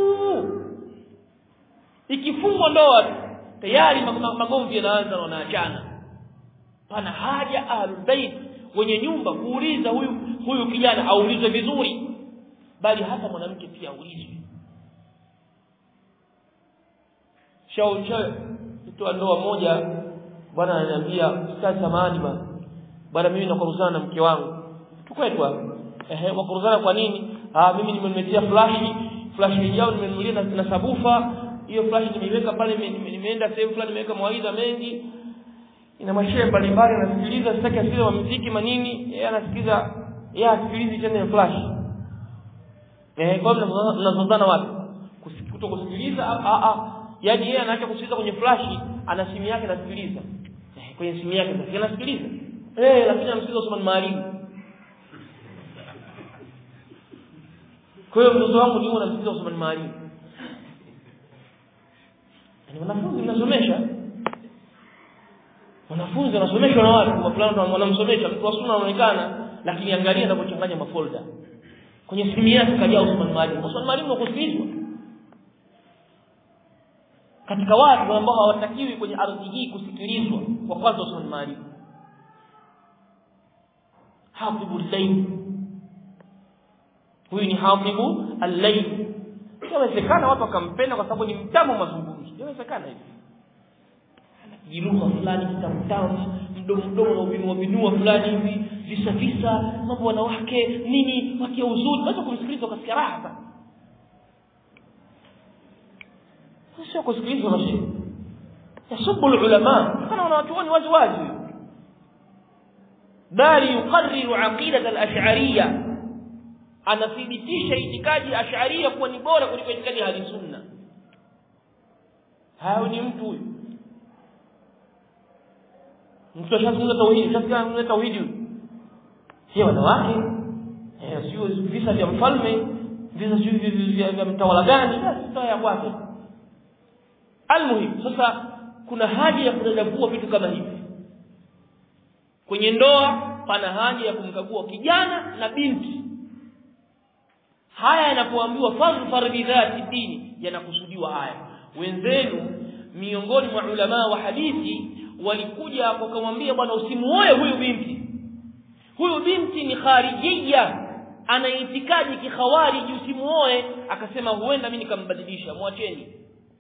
ikifungwa ndoa tayari magomvi yanaanza na wanaachana pana haja ahlulbait wenye nyumba kuuliza huyu huyu kijana aulizwe vizuri bali hata mwanamke pia aulizwe shao shao mtu ndoa moja bwana ananiambia ustazi samahani bwana bwana mimi nakoruzana na mke wangu tukwetu hapo ehe wakoruzana kwa nini ah mimi nimemletea flash flash yao nimenunulia na, na sabufa hiyo flash nimeiweka pale nimeenda sehemu fulani nimeweka mawaidha mengi ina mashehe mbalimbali anasikiliza sitaki asikilize wa muziki manini yeye anasikiliza yeye asikilizi tena flash eh kwa hiyo mnazozana wapi kuto kusikiliza a a yaani yeye anaacha kusikiliza kwenye flash ana simu yake anasikiliza eh kwenye simu yake sasa anasikiliza eh lakini anamsikiliza Usman Maalim kwa hiyo mtoto wangu ni anamsikiliza Usman Maalim ni wanafunzi mnasomesha wanafunzi wanasomeshwa na watu kwa fulani wanamsomesha mtu wa sunna anaonekana lakini angalia anapochanganya mafolder kwenye simu yake kajaa Usman Maalim Usman Maalim wakusikilizwa katika watu ambao hawatakiwi kwenye ardhi hii kusikilizwa kwa kwanza Usman Maalim hafidhu al-layl huyu ni hafidhu al-layl inawezekana watu wakampenda kwa sababu ni mtamu mazungumzo inawezekana hivi jiruka fulani kitamtamu mdomo mdomo na ubinua binua fulani hivi visa visa mambo wanawake nini wakia uzuri basi kumsikiliza ukasikia raha sana sio kusikilizwa na shii yasubu ulama kana wanawachuoni wazi wazi bali yuqarriru aqidat al-ash'ariyya anathibitisha itikadi ash'ariyya kuwa ni bora kuliko itikadi ya sunna hayo ni mtu huyu mtu ashazungumza tauhidi ashazungumza tauhidi sio wanawake eh sio visa vya mfalme visa sio vya mtawala gani basi toa ya kwake almuhim sasa kuna haja ya kudadavua vitu kama hivi kwenye ndoa pana haja ya kumkagua kijana na binti haya yanapoambiwa fadhfar bidhati dini yanakusudiwa haya wenzenu miongoni mwa ulama wa hadithi walikuja wakamwambia bwana usimuoe huyu binti huyu binti ni kharijia ana itikadi kikhawariji usimuoe akasema huenda mimi nikambadilisha mwacheni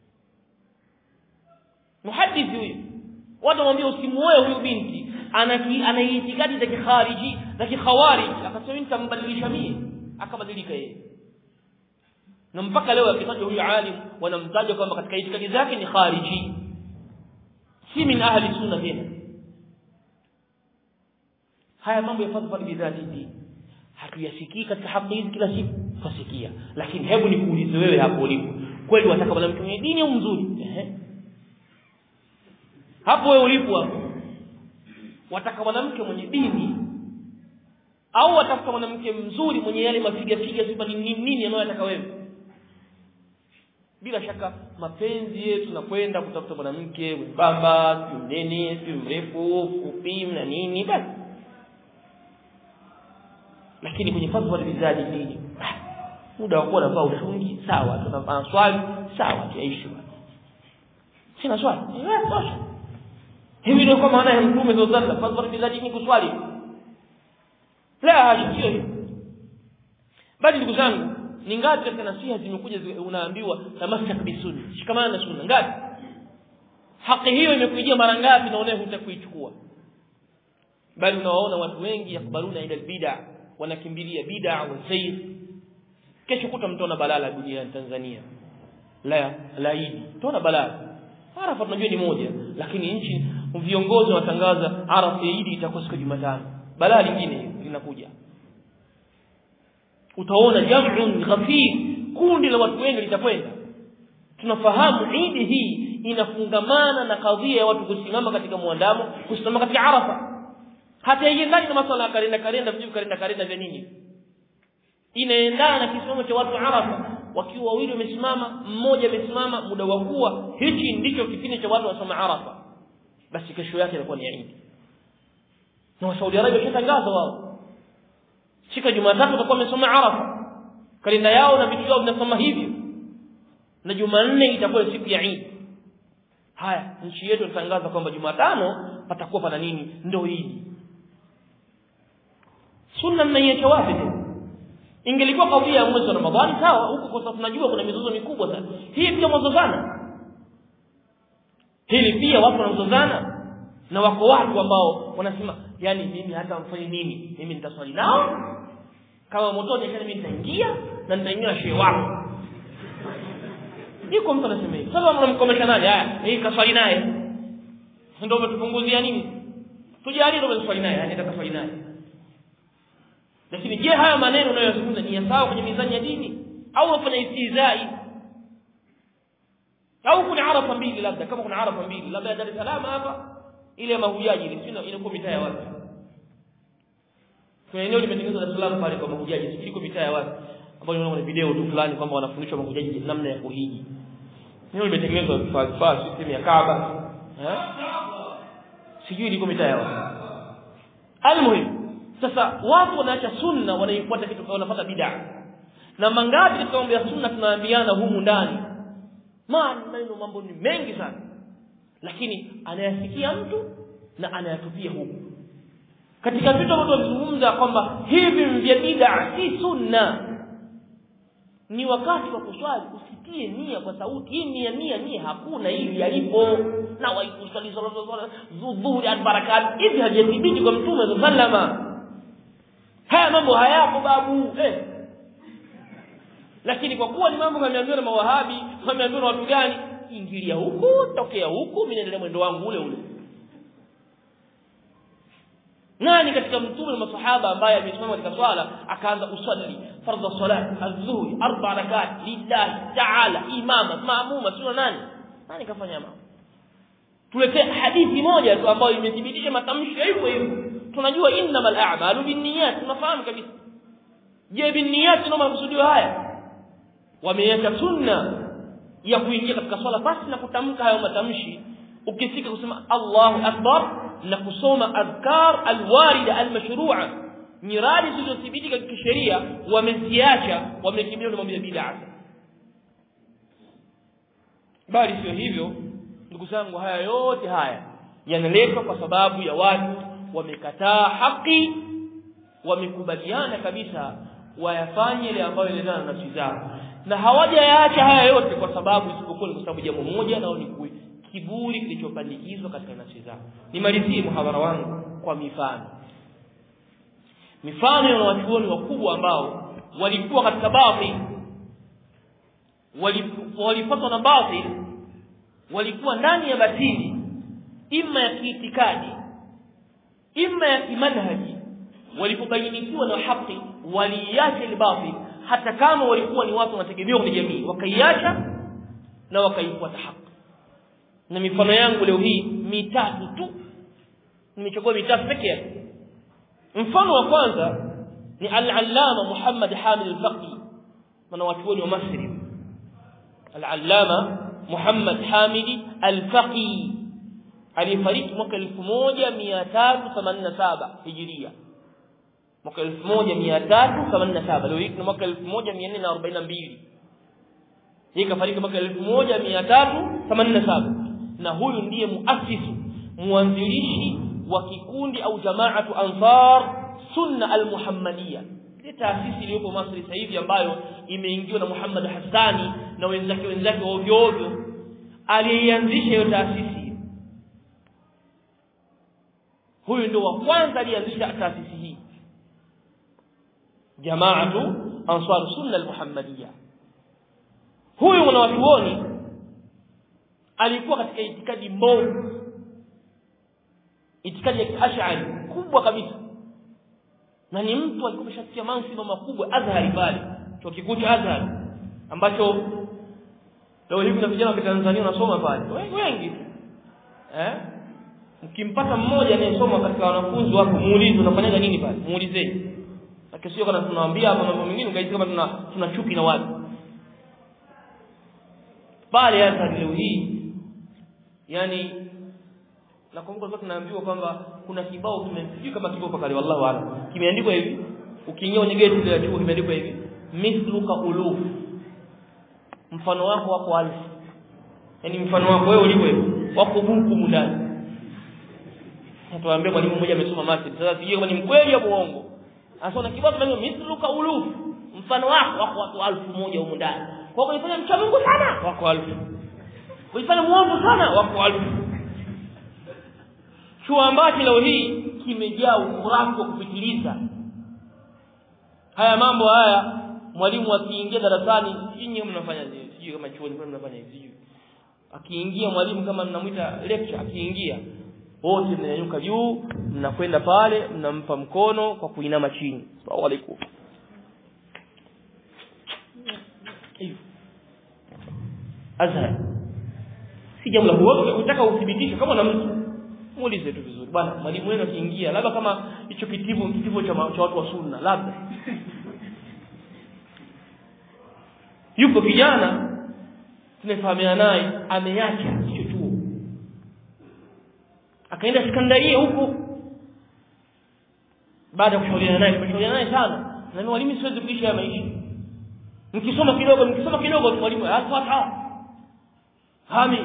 muhaddithi huyu watu wamwambia usimuoe huyu binti ana ana itikadi za kikhariji za kikhawarij akasema mimi nitambadilisha mimi akabadilika yeye na mpaka leo akitajwa huyu alim wanamtaja kwamba katika itikadi zake ni khariji si min ahli sunna tena haya mambo ya fadhfadh bidhati dini hatuyasikii katika haki hizi kila siku twasikia lakini hebu nikuulize wewe hapo ulipo kweli wataka mwanamke mwenye dini au mzuri ehe hapo wewe ulipo hapo wataka mwanamke mwenye dini au watafuta mwanamke mzuri mwenye yale mafiga figa sifa ni nini nini anayotaka wewe bila shaka mapenzi yetu tunakwenda kutafuta mwanamke mwembamba si mnene si mrefu fupi na nini basi lakini kwenye fatwa bizaji dini muda wa kuwa navaa ushungi sawa tunafanya swali sawa tuishi sina swali eh tosha hivi ndio kwa maana ya mtume sallallahu alaihi wasallam fatwa bizaji ni kuswali la hasha sio hivyo bali ndugu zangu ni ngapi katika nasiha zimekuja unaambiwa tamassak bisunni shikamana na sunna ngapi haki hiyo imekujia mara ngapi na unaye hutakuichukua bali unawaona watu wengi yakbaluna ila bid'a wanakimbilia bid'a wa sayr kesho kuta mtona balala dunia Tanzania la laidi tona balala Arafa tunajua ni moja lakini nchi viongozi watangaza Arafa ya Idi itakuwa siku Jumatano balaa lingine linakuja utaona jam'un ghafir kundi la watu wengi litakwenda tunafahamu Idi hii inafungamana na kadhia ya watu kusimama katika muandamo kusimama katika Arafa hata haiendani na masuala ya kalenda kalenda vijuu kalenda kalenda vya nini inaendana na kisimamo cha watu Arafa wakiwa wawili wamesimama mmoja amesimama muda wa kuwa hichi ndicho kipindi cha watu wasoma Arafa basi kesho yake inakuwa ni Eid na Saudi Arabia washatangaza wao siku ya Jumatatu watakuwa wamesoma Arafa kalenda yao na vitu vyao vinasoma hivyo na Jumanne itakuwa siku ya Eid haya nchi yetu inatangaza kwamba Jumatano patakuwa pana nini ndio Eid sunna mnaiacha wapi ingelikuwa kadhia ya mwezi wa Ramadhani sawa huko kwa sababu tunajua kuna mizozo mikubwa sana hii pia mwazozana hili pia watu wanazozana na wako watu ambao wanasema yani mimi hata mfanye nini mimi nitaswali nao kama motoni kana mimi nitaingia na nitaingia shehe wako yuko mtu anasema hivi sasa mnamkomesha nani haya hii kaswali naye ndio umetupunguzia nini tujalie ndio umeswali naye yani atakaswali naye lakini je haya maneno unayozungumza ni ya sawa kwenye mizani ya dini au unafanya istizai au kuna arafa mbili labda kama kuna arafa mbili labda Dar es Salaam hapa ile ya mahujaji ile sio inakuwa mitaa ya watu kwa eneo limetengenezwa Dar es Salaam pale kwa mahujaji sio iko mitaa ya watu ambayo unaona video tu fulani kwamba wanafundishwa mahujaji namna ya kuhiji eneo limetengenezwa vifaa vifaa system ya Kaaba eh sijui liko mitaa ya watu almuhim sasa watu wanaacha sunna wanaifuata kitu wanafuata bid'a na mangapi katika mambo ya sunna tunaambiana humu ndani maneno mambo ni mengi sana lakini anayasikia mtu na anayatupia huku katika vitu ambavyo tunazungumza kwamba hivi vya bid'a si sunna ni wakati wa kuswali usitie nia kwa sauti hii nia nia nia hakuna hili yalipo na waikusali dhuhuri albarakat hivi hajathibiti kwa mtume sallama haya mambo hayapo babu eh lakini kwa kuwa ni mambo yameambiwa na mawahabi wameambiwa na watu gani ingilia huku tokea huku mimi naendelea mwendo wangu ule ule nani katika mtume na masahaba ambaye amesimama katika swala akaanza usalli fardhu salat adhuhri arba rakat lillahi ta'ala imama maamuma sio nani nani kafanya mambo tuletee hadithi moja tu ambayo imethibitisha matamshi hivyo hivyo tunajua innamal a'malu binniyat tunafahamu kabisa je binniyat ndio makusudio haya wameacha sunna ya kuingia katika swala basi na kutamka hayo matamshi ukifika kusema Allahu akbar na kusoma adhkar alwarida almashru'a nyiradi zilizothibitika kisheria wameziacha wamekimbilia na mambo ya bid'a bali sio hivyo ndugu zangu haya yote haya yanaletwa kwa sababu ya watu wamekataa haki wamekubaliana kabisa wayafanye ile ambayo inaendana na nafsi zao na hawajayaacha haya yote kwa sababu isipokuwa kwa sababu jambo moja nao ni kiburi kilichopandikizwa katika nafsi zao nimalizie muhadhara wangu kwa mifano mifano ya wanachuoni wakubwa ambao walikuwa katika batil walipatwa na batil walikuwa ndani ya batili ima ya kiitikadi ima ya kimanhaji walipobainikiwa na haki waliacha ile batil hata kama walikuwa ni watu wanategemewa kwenye jamii wakaiacha na wakaifuata haki na mifano yangu leo hii mitatu tu nimechagua mitatu pekee yake mfano wa kwanza ni al-allama Muhammad Hamid al-Faqi maana watu wa Masri al-allama Muhammad Hamid al-Faqi alifariki mwaka 1387 Hijria mwaka 1387 leo hii ni mwaka 1442 yeye kafariki mwaka 1387 na huyu ndiye muasisi muanzilishi wa kikundi au jamaatu ansar sunna al-muhammadiyya ile taasisi iliyopo Masri sasa hivi ambayo imeingiwa na Muhammad Hassani na wenzake wenzake ovyo ovyo alianzisha hiyo taasisi huyu ndio wa kwanza alianzisha taasisi hii jamaatu ansar sunna al-muhammadiyya huyu mwanachuoni alikuwa katika itikadi mbovu itikadi ya kiashari kubwa kabisa na ni mtu alikuwa ameshafikia mansiba makubwa Azhari pale chuo kikuu cha Azhar ambacho leo hivi na vijana wa Tanzania wanasoma pale wengi eh mkimpata mmoja anayesoma katika wanafunzi wako muulize unafanyaga nini pale muulizeni lakini sio kana tunawaambia mambo mengine kaisi kama tuna tuna chuki na watu pale hata leo hii yani nakumbuka kwa tunaambiwa kwamba kuna kibao kimesijui kama kipo pakali wallahu aalam kimeandikwa hivi ukiingia kwenye geti ile ya chuo kimeandikwa hivi mithluka uluf mfano wako wako alfu yani mfano wako wewe ulivyo hivi wako buku ndani Tuambie mwalimu mmoja amesoma maths sasa sijui kama ni mkweli au uongo Anasema kibao kimeandikwa mithluka uluf mfano wako wako watu alfu moja huko ndani kwa hiyo unafanya mcha Mungu sana wako alfu Unafanya muovu sana wako alfu chuo ambacho leo hii kimejaa ukurafu wa kupitiliza haya mambo haya mwalimu akiingia darasani nyinyi mnafanya nini sijui kama chuoni mnafanya hivi sijui akiingia mwalimu kama mnamwita lecture akiingia wote mnanyanyuka juu mnakwenda pale mnampa mkono kwa kuinama chini asalamu alaykum azhar si jambo la kuoga unataka uthibitishe kama na mtu muulize tu vizuri bwana mwalimu wenu akiingia labda kama hicho kitivo kitivo cha, cha watu wa sunna labda yupo kijana tunafahamiana naye ameacha hicho chuo akaenda sekondaria huko baada ya kushauriana naye tumeshauriana naye sana na mwalimu siwezi kuishi haya maisha mkisoma kidogo mkisoma kidogo mwalimu alfata hami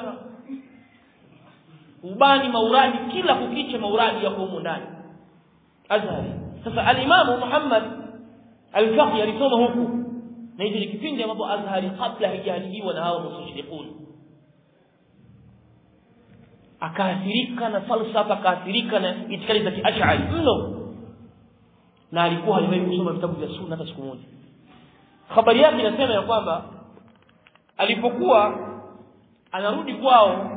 ubani mauradi kila kukicha mauradi yako humo ndani azhari sasa alimamu Muhammad al-Faqi alisoma huku na hicho ni kipindi ambapo azhari kabla haijaharibiwa na hao mustashriqun akaathirika na falsafa akaathirika na itikadi za kiashari mno na alikuwa haliwahi kusoma vitabu vya sunna hata siku moja habari yake inasema ya kwamba alipokuwa anarudi kwao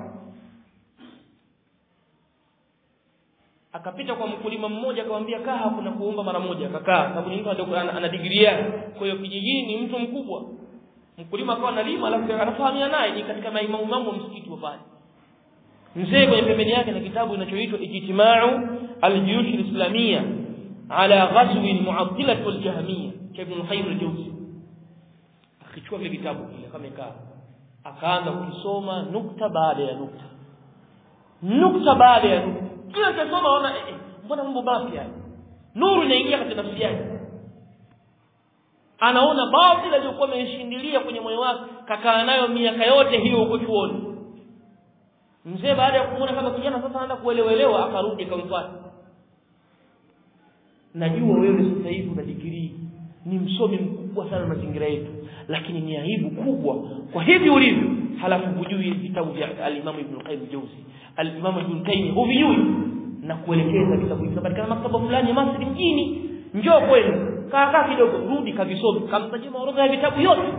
akapita kwa mkulima mmoja akamwambia kaa hapo na kuomba mara moja akakaa sababu ni mtu ana, ana degree yake kwa hiyo kijijini ni mtu mkubwa mkulima akawa analima alafu anafahamia naye ni katika maimamu mambo msikiti wa pale mzee kwenye pembeni yake na kitabu kinachoitwa ijtimau al-juyush al-islamiyya ala ghazwi al-mu'attilah wal-jahmiyya cha Ibn Qayyim al-Jawzi akichukua kile kitabu kile kama ikaa akaanza kusoma nukta baada ya nukta nukta baada ya nukta kila ukisoma unaona eh, eh, mbona mambo mapya nuru inaingia katika nafsi yake anaona batili aliyokuwa ameshindilia kwenye moyo wake kakaa nayo miaka yote hiyo huko chuoni mzee baada ya kuona kama kijana sasa anaanza kuelewelewa akarudi akamfuata najua wewe sasa hivi una digrii ni msomi mkubwa sana mazingira yetu lakini ni aibu kubwa kwa hivi ulivyo halafu hujui vitabu vya al-Imam Ibn Qayyim Jawzi al-Imam Ibn Qayyim huvijui na kuelekeza vitabu hivi katika maktaba fulani ya Masri mjini njoo kwenu kaa kaa kidogo rudi kavisome kamtajia orodha ya vitabu yote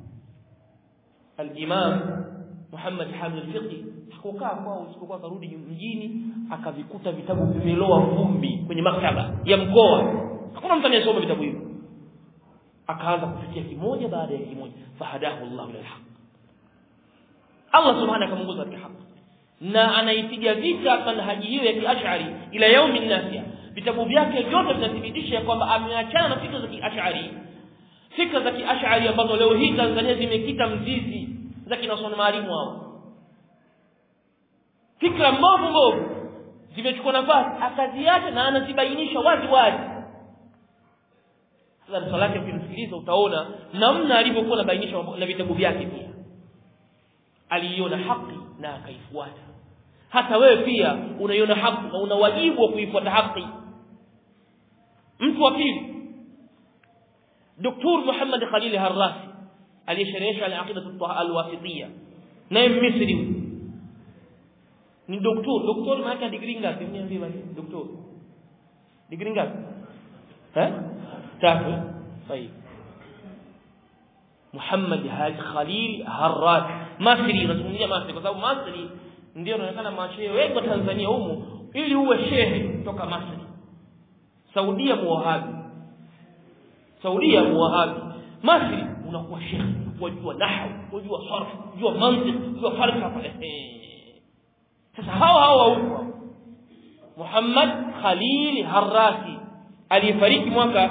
al-Imam Muhammad Hamid al-Fiqi hakukaa kwao isipokuwa akarudi mjini akavikuta vitabu vimeloa vumbi kwenye maktaba ya mkoa hakuna mtu anayesoma vitabu hivyo akaanza kufikia kimoja baada ya kimoja fahadahu Allah ila alhaq Allah subhanahu akamunguza katika haki na anaipiga vita manhaji hiyo ya kiashari ila yaumi nasia vitabu vyake vyote vinathibitisha kwamba ameachana na fikra za kiashari fikra za kiashari ambazo leo hii Tanzania zimekita mzizi za kinasona maalimu hao fikra mbovu mbovu zimechukua nafasi akaziacha na anazibainisha wazi wazi sasa darasa lake ukimsikiliza utaona namna alivyokuwa anabainisha na vitabu vyake pia aliiona haki na akaifuata hata wewe pia unaiona haki na una wajibu wa kuifuata haki mtu wa pili Dr. Muhammad Khalil Harrasi aliyesherehesha al-aqida al-wasitiyya naye Misri ni doktor doktor maana degree ngapi niambie basi doktor degree ngapi eh tatu sahihi Muhammad Haji Khalil Harrat Masri nazungumzia Masri kwa sababu Masri ndio inaonekana mashehe wengi wa Tanzania humu ili uwe shehe kutoka Masri Saudia muwahabi Saudia muwahabi Masri unakuwa shehe wajua nahwu wajua sarf wajua mantiq wajua falsafa sasa hao hao huko Muhammad Khalil Harrasi aliyefariki mwaka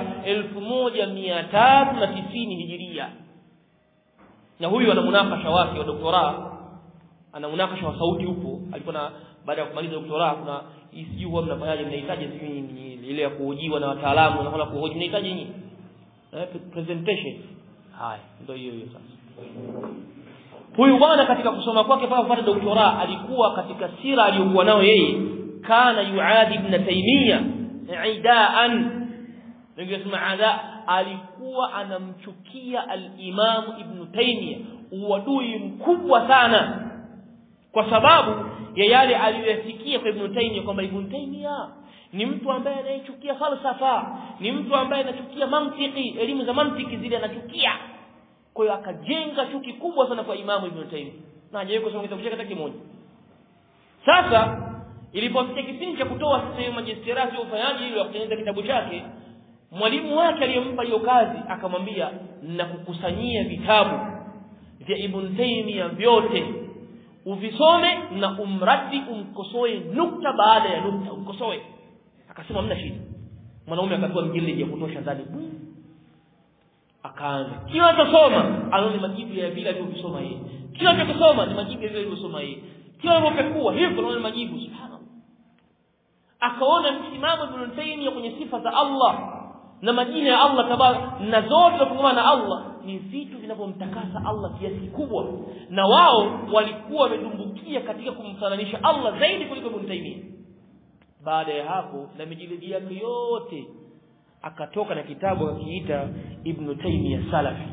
1390 Hijiria na huyu ana munakasha wake wa doktora ana munakasha wa sauti huko alikuwa na baada ya kumaliza doktora kuna sijui huwa mnafanyaje mnahitaji sijui ile ya kuhojiwa na wataalamu na kuhoji mnahitaji nini eh, presentation haya ndio hiyo hiyo sasa huyu bwana katika kusoma kwake mpaka kupata doktora alikuwa katika sira aliyokuwa nayo yeye kana yuadi ibn taymiya idaan ningesema ada alikuwa anamchukia al-Imam Ibn Taymiyyah uadui mkubwa sana kwa sababu ya yale aliyosikia kwa Ibn Taymiyyah kwamba Ibn Taymiyyah ni mtu ambaye anayechukia falsafa ni mtu ambaye anachukia mantiki elimu za mantiki zile anachukia kwa hiyo akajenga chuki kubwa sana kwa Imam Ibn Taymiyyah na hajawahi kusoma kitabu chake hata kimoja sasa ilipofikia kipindi cha kutoa sasa majisterasi ya ufanyaji ili kutengeneza kitabu chake mwalimu wake aliyempa hiyo kazi akamwambia nakukusanyia vitabu vya Ibn Taymiyyah vyote uvisome na umradi umkosoe nukta baada ya nukta umkosoe akasema hamna shida mwanaume akatoa mjilidi ya kutosha ndani akaanza kila atasoma anaona majibu ya vile alivyosoma yeye kila atakosoma ni majibu ya vile alivyosoma yeye kila anapokua hivyo anaona majibu subhanallah akaona msimamo Ibn Taymiyyah kwenye sifa za Allah na majina ya Allah tabaraka na zote zinafungamana na Allah ni vitu vinavyomtakasa Allah kiasi kikubwa na wao walikuwa wamedumbukia katika kumfananisha Allah zaidi kuliko Ibn Taymiyyah baada ya hapo na mijilidi yake yote akatoka na kitabu akiita Ibn Taymiyyah Salafi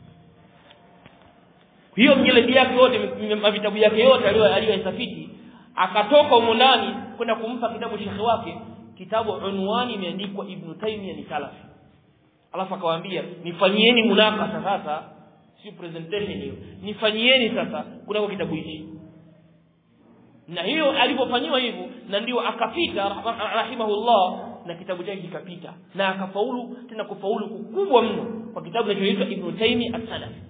hiyo mjilidi yake yote vitabu yake yote aliyoyasafiti akatoka humo ndani kwenda kumpa kitabu shekhe wake kitabu unwani imeandikwa Ibn Taymiyyah ni Salafi alafu akawaambia nifanyieni munakasa sasa si presentation hiyo nifanyieni sasa kunako kitabu hichi na hiyo alipofanyiwa hivyo na ndio akapita rahimahullah na kitabu chake kikapita na akafaulu tena kufaulu kukubwa mno kwa kitabu kinachoitwa Ibn Taymiyyah as-Salafi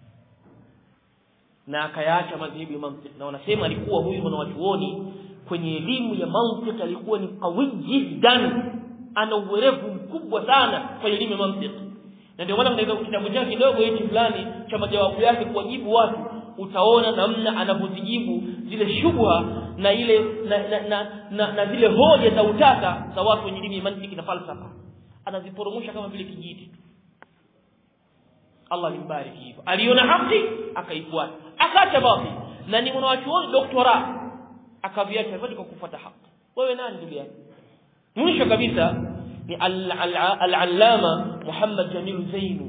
na akayaacha madhehebu ya mantiki na wanasema alikuwa huyu mwanachuoni kwenye elimu ya mantiki alikuwa ni qawi jiddan ana uwerevu mkubwa sana kwenye elimu ya mantiki na ndio maana katika kitabu chake kidogo hichi fulani cha majawabu yake kuwajibu watu utaona namna anavyozijibu zile shubha na ile na, na, na, na, na zile hoja za utata za watu wenye elimu ya mantiki na falsafa anaziporomosha kama vile kijiti Allah alimbariki hivyo aliona haki akaifuata akaacha batil na ni mwanachuoni doktora akaviacha vyote kwa kufuata haki wewe nani ndugu yangu mwisho kabisa ni al-allama Muhammad Jamil Zainu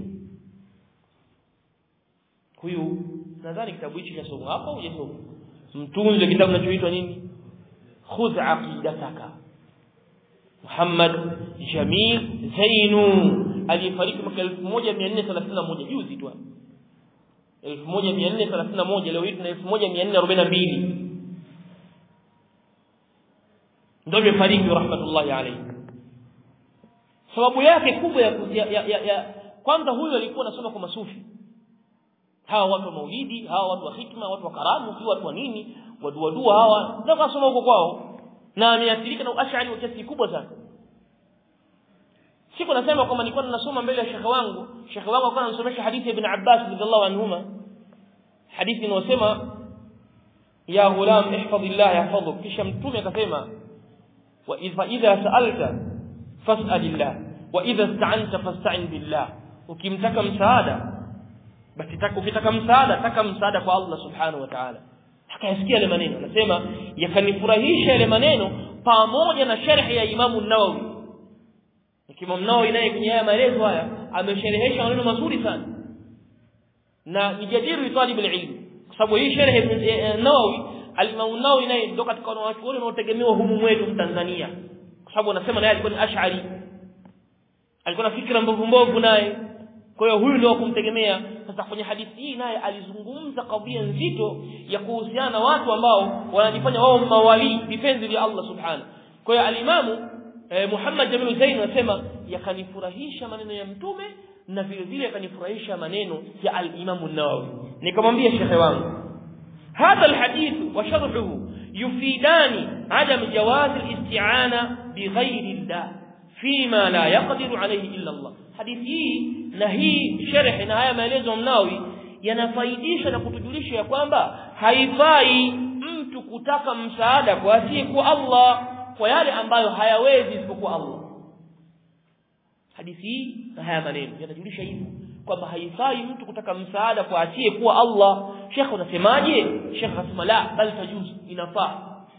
huyu nadhani kitabu hichi cha somo hapo hujasoma mtunze kitabu kinachoitwa nini khudh aqidataka Muhammad Jamil Zainu aliyefariki mwaka 1431 juzi tu 1431 leo hii tuna 1442 ndio amefariki rahmatullahi alayhi sababu yake kubwa ya, ya, ya, ya, ya kwanza huyu alikuwa anasoma kwa masufi hawa watu wa maulidi hawa watu wa hikma watu wa karamu si watu wa nini waduadua hawa ndio kasoma huko kwao na ameathirika na ashari kwa kiasi kikubwa sana siku nasema kwamba nilikuwa ninasoma mbele ya shekhe wangu shekhe wangu alikuwa ananisomesha hadithi ya ibn Abbas radhiallahu anhuma hadithi inayosema ya ghulam ihfazillah yahfazuk kisha mtume akasema wa idha sa'alta fas'alillah wa idha ista'anta fasta'in billah ukimtaka msaada basi taka ukitaka msaada taka msaada kwa Allah subhanahu wa ta'ala akayasikia yale maneno anasema yakanifurahisha yale maneno pamoja na sharhi ya Imam an-Nawawi Imam Nawawi naye kwenye haya maelezo haya amesherehesha maneno mazuri sana na nijadiru talib al-ilm kwa sababu hii sharhi ya Nawawi al-Imam Nawawi naye ndio katika wanachuoni wanaotegemewa humu mwetu Tanzania kwa sababu anasema naye alikuwa ni ash'ari alikuwa na fikra mbovu mbovu naye kwa hiyo huyu ndio kumtegemea sasa kwenye hadithi hii naye alizungumza kadhia nzito ya kuhusiana na watu ambao wanajifanya wao mawali vipenzi vya Allah subhanahu kwa hiyo alimamu eh, Muhammad Jamil Zain anasema yakanifurahisha maneno ya mtume na vile vile yakanifurahisha maneno ya al-Imam an-Nawawi nikamwambia shekhe wangu hadha al-hadith wa sharhuhu yufidani adam jawaz al-isti'ana bighayri Allah fima la yaqdiru alayhi illa Allah hadithi hii na hii sharhi na haya maelezo mnawi yanafaidisha na kutujulisha ya kwamba haifai mtu kutaka msaada kwa asiyekuwa Allah kwa yale ambayo hayawezi isipokuwa Allah hadithi hii na haya maneno yanajulisha hivyo kwamba haifai mtu kutaka msaada kwa asiyekuwa Allah Sheikh unasemaje Sheikh anasema la bal tajuz inafaa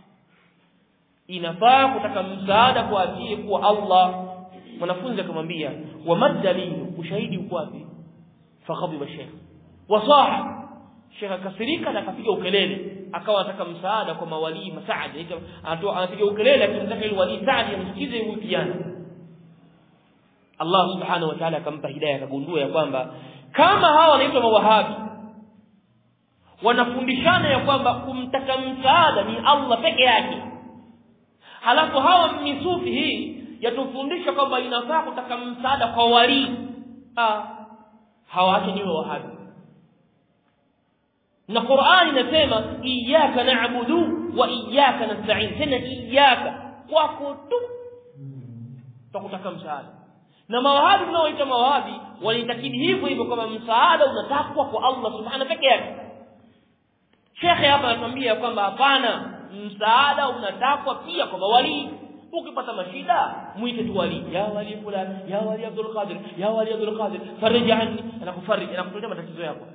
inafaa kutaka msaada kwa asiyekuwa Allah mwanafunzi akamwambia wa madalilu ushahidi uko wapi faghadiba sheikh wasaha sheikh akasirika na akapiga ukelele akawa anataka msaada kwa mawali masaada anatoa anapiga ukelele akimtaka ile wali saadi amsikize huyu kijana Allah subhanahu wa ta'ala akampa hidayah akagundua ya kwamba kama hawa wanaitwa mawahabi wanafundishana ya kwamba kumtaka msaada ni Allah peke yake halafu hawa misufi hii yatufundisha kwamba inafaa kutaka msaada kwa wali ah hawaache niwe wahabi na Qur'ani inasema iyyaka na'budu wa iyyaka nasta'in tena iyyaka kwako tu tutakutaka msaada na mawahabi tunaoita mawahabi walitakidi hivyo hivyo kama msaada unatakwa kwa Allah subhanahu peke yake Shekhe hapa anatuambia kwamba hapana msaada unatakwa pia kwa mawali ukipata mashida muite tu wali ya wali fulani ya wali Abdul Qadir ya wali Abdul Qadir fariji anni anakufariji anakutotea matatizo yako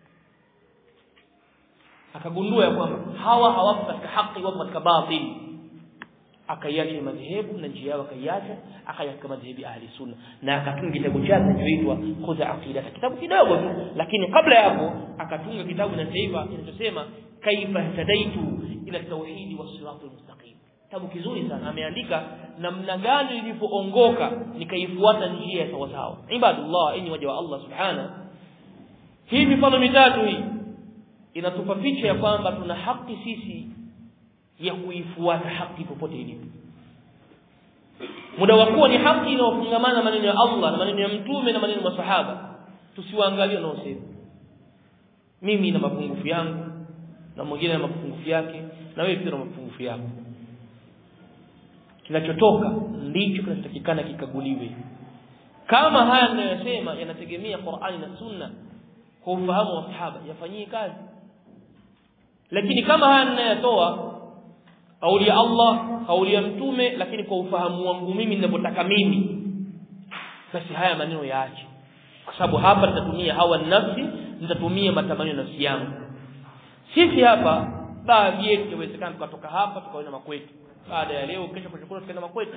akagundua ya kwamba hawa hawapo katika haki wapo katika batili akaiacha madhehebu na njia yao akaiacha akayaka madhehebu ahli sunna na akatunga kitabu chake kinachoitwa khudha aqida kitabu kidogo tu lakini kabla ya hapo akatunga kitabu na taifa kinachosema kaifa hadaitu ila tauhidi was siratul mustaqim kitabu kizuri sana ameandika namna gani nilipoongoka nikaifuata njia ya sawa sawa ibadullah enyi waja wa Allah subhana hii mifano mitatu hii inatupa picha ya kwamba tuna haki sisi ya kuifuata haki popote ilipo muda wa kuwa ni haki inayofungamana maneno ya Allah na maneno ya mtume na maneno ya masahaba tusiwaangalie wanaosema mimi na mapungufu yangu na mwingine na mapungufu yake na wewe pia na mapungufu yako kinachotoka ndicho kinachotakikana kikaguliwe kama haya ninayosema yanategemea Qur'ani na Sunna kwa ufahamu wa sahaba yafanyie kazi lakini kama haya ninayotoa kauli ya Allah kauli ya mtume lakini kwa ufahamu wangu mimi ninavyotaka mimi basi haya maneno yaache kwa sababu hapa nitatumia hawa nafsi nitatumia matamanio ya nafsi yangu sisi hapa baadhi yetu inawezekana tukatoka hapa tukaenda makwetu baada ya leo kesho kushukuru tukaenda makwetu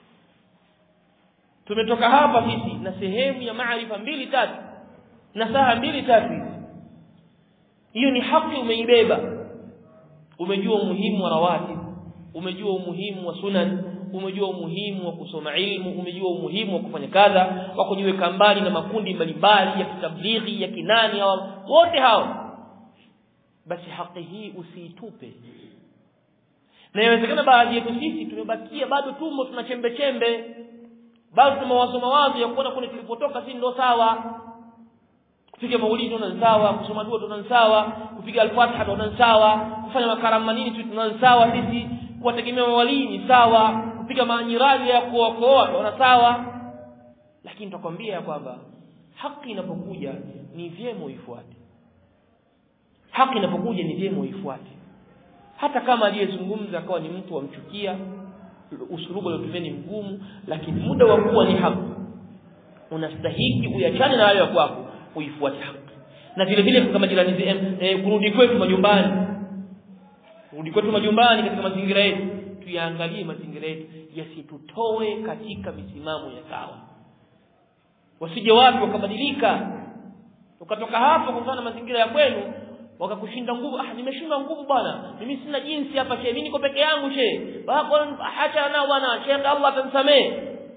tumetoka hapa sisi na sehemu ya maarifa mbili tatu na saa mbili tatu hiyo ni haki umeibeba umejua umuhimu wa rawatib umejua umuhimu wa sunan umejua umuhimu wa kusoma ilmu umejua umuhimu wa kufanya kadha wa kujiweka mbali na makundi mbalimbali ya kitablighi ya kinani hao wote hao basi haki hii usiitupe na inawezekana baadhi yetu sisi tumebakia bado tumbo tuna chembe chembe bado tuna mawazo mawazo ya kuona kule tulipotoka si ndio sawa kupiga maulidi tunaona sawa kusoma dua tunaona sawa kupiga al-Fatiha tunaona sawa kufanya makarama nini tu tunaona sawa sisi kuwategemea mawalii ni sawa kupiga maanyirali ya kuokoa tunaona sawa lakini tutakwambia ya kwamba haki inapokuja ni vyema uifuate haki inapokuja ni vyema uifuate hata kama aliyezungumza akawa ni mtu wamchukia usulubu aliotumia ni mgumu lakini muda wa kuwa ni haki unastahiki uyachane na hayo ya kwako uifuate haki na vile vile kama jirani e, kurudi kwetu majumbani kurudi kwetu majumbani katika mazingira yetu tuyaangalie mazingira yetu yasitutoe katika misimamo ya sawa wasije watu wakabadilika ukatoka hapo kwa mfano mazingira ya kwenu wakakushinda nguvu ah nimeshindwa nguvu bwana mimi sina jinsi hapa she mimi niko peke yangu she acha nao bwana she Allah atamsamee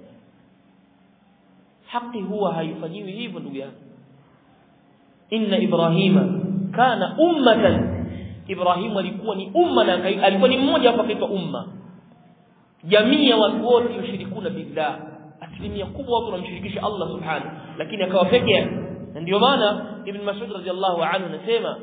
haki huwa haifanyiwi hivyo ndugu yangu inna ibrahima kana ummatan ibrahim alikuwa ni umma na alikuwa ni mmoja hapo akaitwa umma jamii ya watu wote yushirikuna billah asilimia kubwa watu wanamshirikisha Allah subhanahu lakini akawa peke yake na ndio maana ibn mas'ud radhiyallahu anhu anasema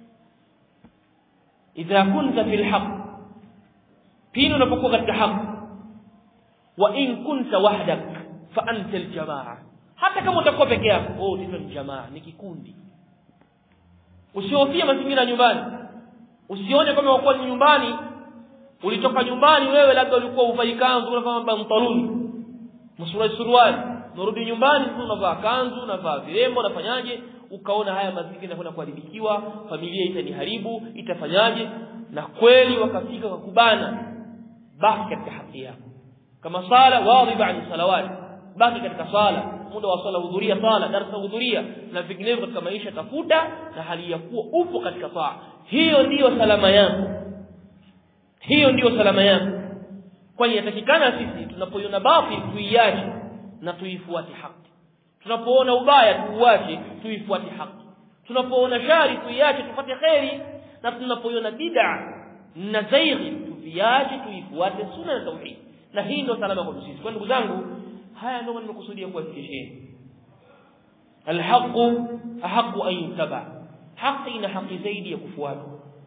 idha kunta fil haqq pindi unapokuwa katika haki wa in kunta wahdak fa anta aljamaa hata kama utakuwa peke yako oh ni jamaa ni kikundi usihofie mazingira nyumbani usione kama uko nyumbani ulitoka nyumbani wewe labda ulikuwa uvai kanzu unavaa bantaluni msuruali suruali unarudi nyumbani unavaa kanzu unavaa virembo unafanyaje ukaona haya mazingira yanakwenda kuharibikiwa familia itaniharibu itafanyaje na kweli wakafika wakubana baki katika haki yako kama sala wadhiba ani salawati baki katika sala muda wa sala hudhuria sala darasa hudhuria na vinginevyo katika maisha tafuta na hali ya kuwa upo katika taa hiyo ndiyo salama yako hiyo ndiyo salama yako kwani yatakikana sisi tunapoiona batil tuiache na tuifuate haki tunapoona ubaya tuuache tuifuate haki tunapoona shari tuiache tupate kheri na tunapoiona bid'a na zaighi tuviache tuifuate sunna na tauhid na hii ndio salama kwa sisi kwa ndugu zangu haya ndio nimekusudia kuwafikisheni alhaqu ahaqu an yutaba haki ina haki zaidi ya kufuata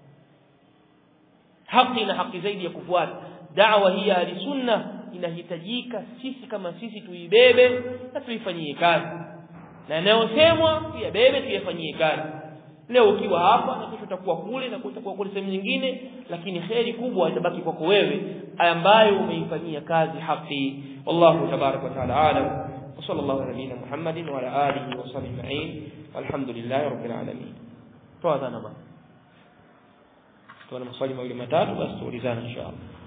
haki ina haki zaidi ya kufuata da'wa hii ya sunna inahitajika sisi kama sisi tuibebe na tuifanyie kazi na yanayosemwa tuyabebe tuyafanyie kazi leo ukiwa hapa na kesho utakuwa kule na kesho utakuwa kule sehemu nyingine lakini kheri kubwa itabaki kwako wewe ambayo umeifanyia kazi haki wallahu tabarak wa taala alam وصلى الله على نبينا محمد وعلى اله وصحبه اجمعين والحمد لله رب العالمين توادana ma tuana maswali mawili matatu basi tuulizane inshallah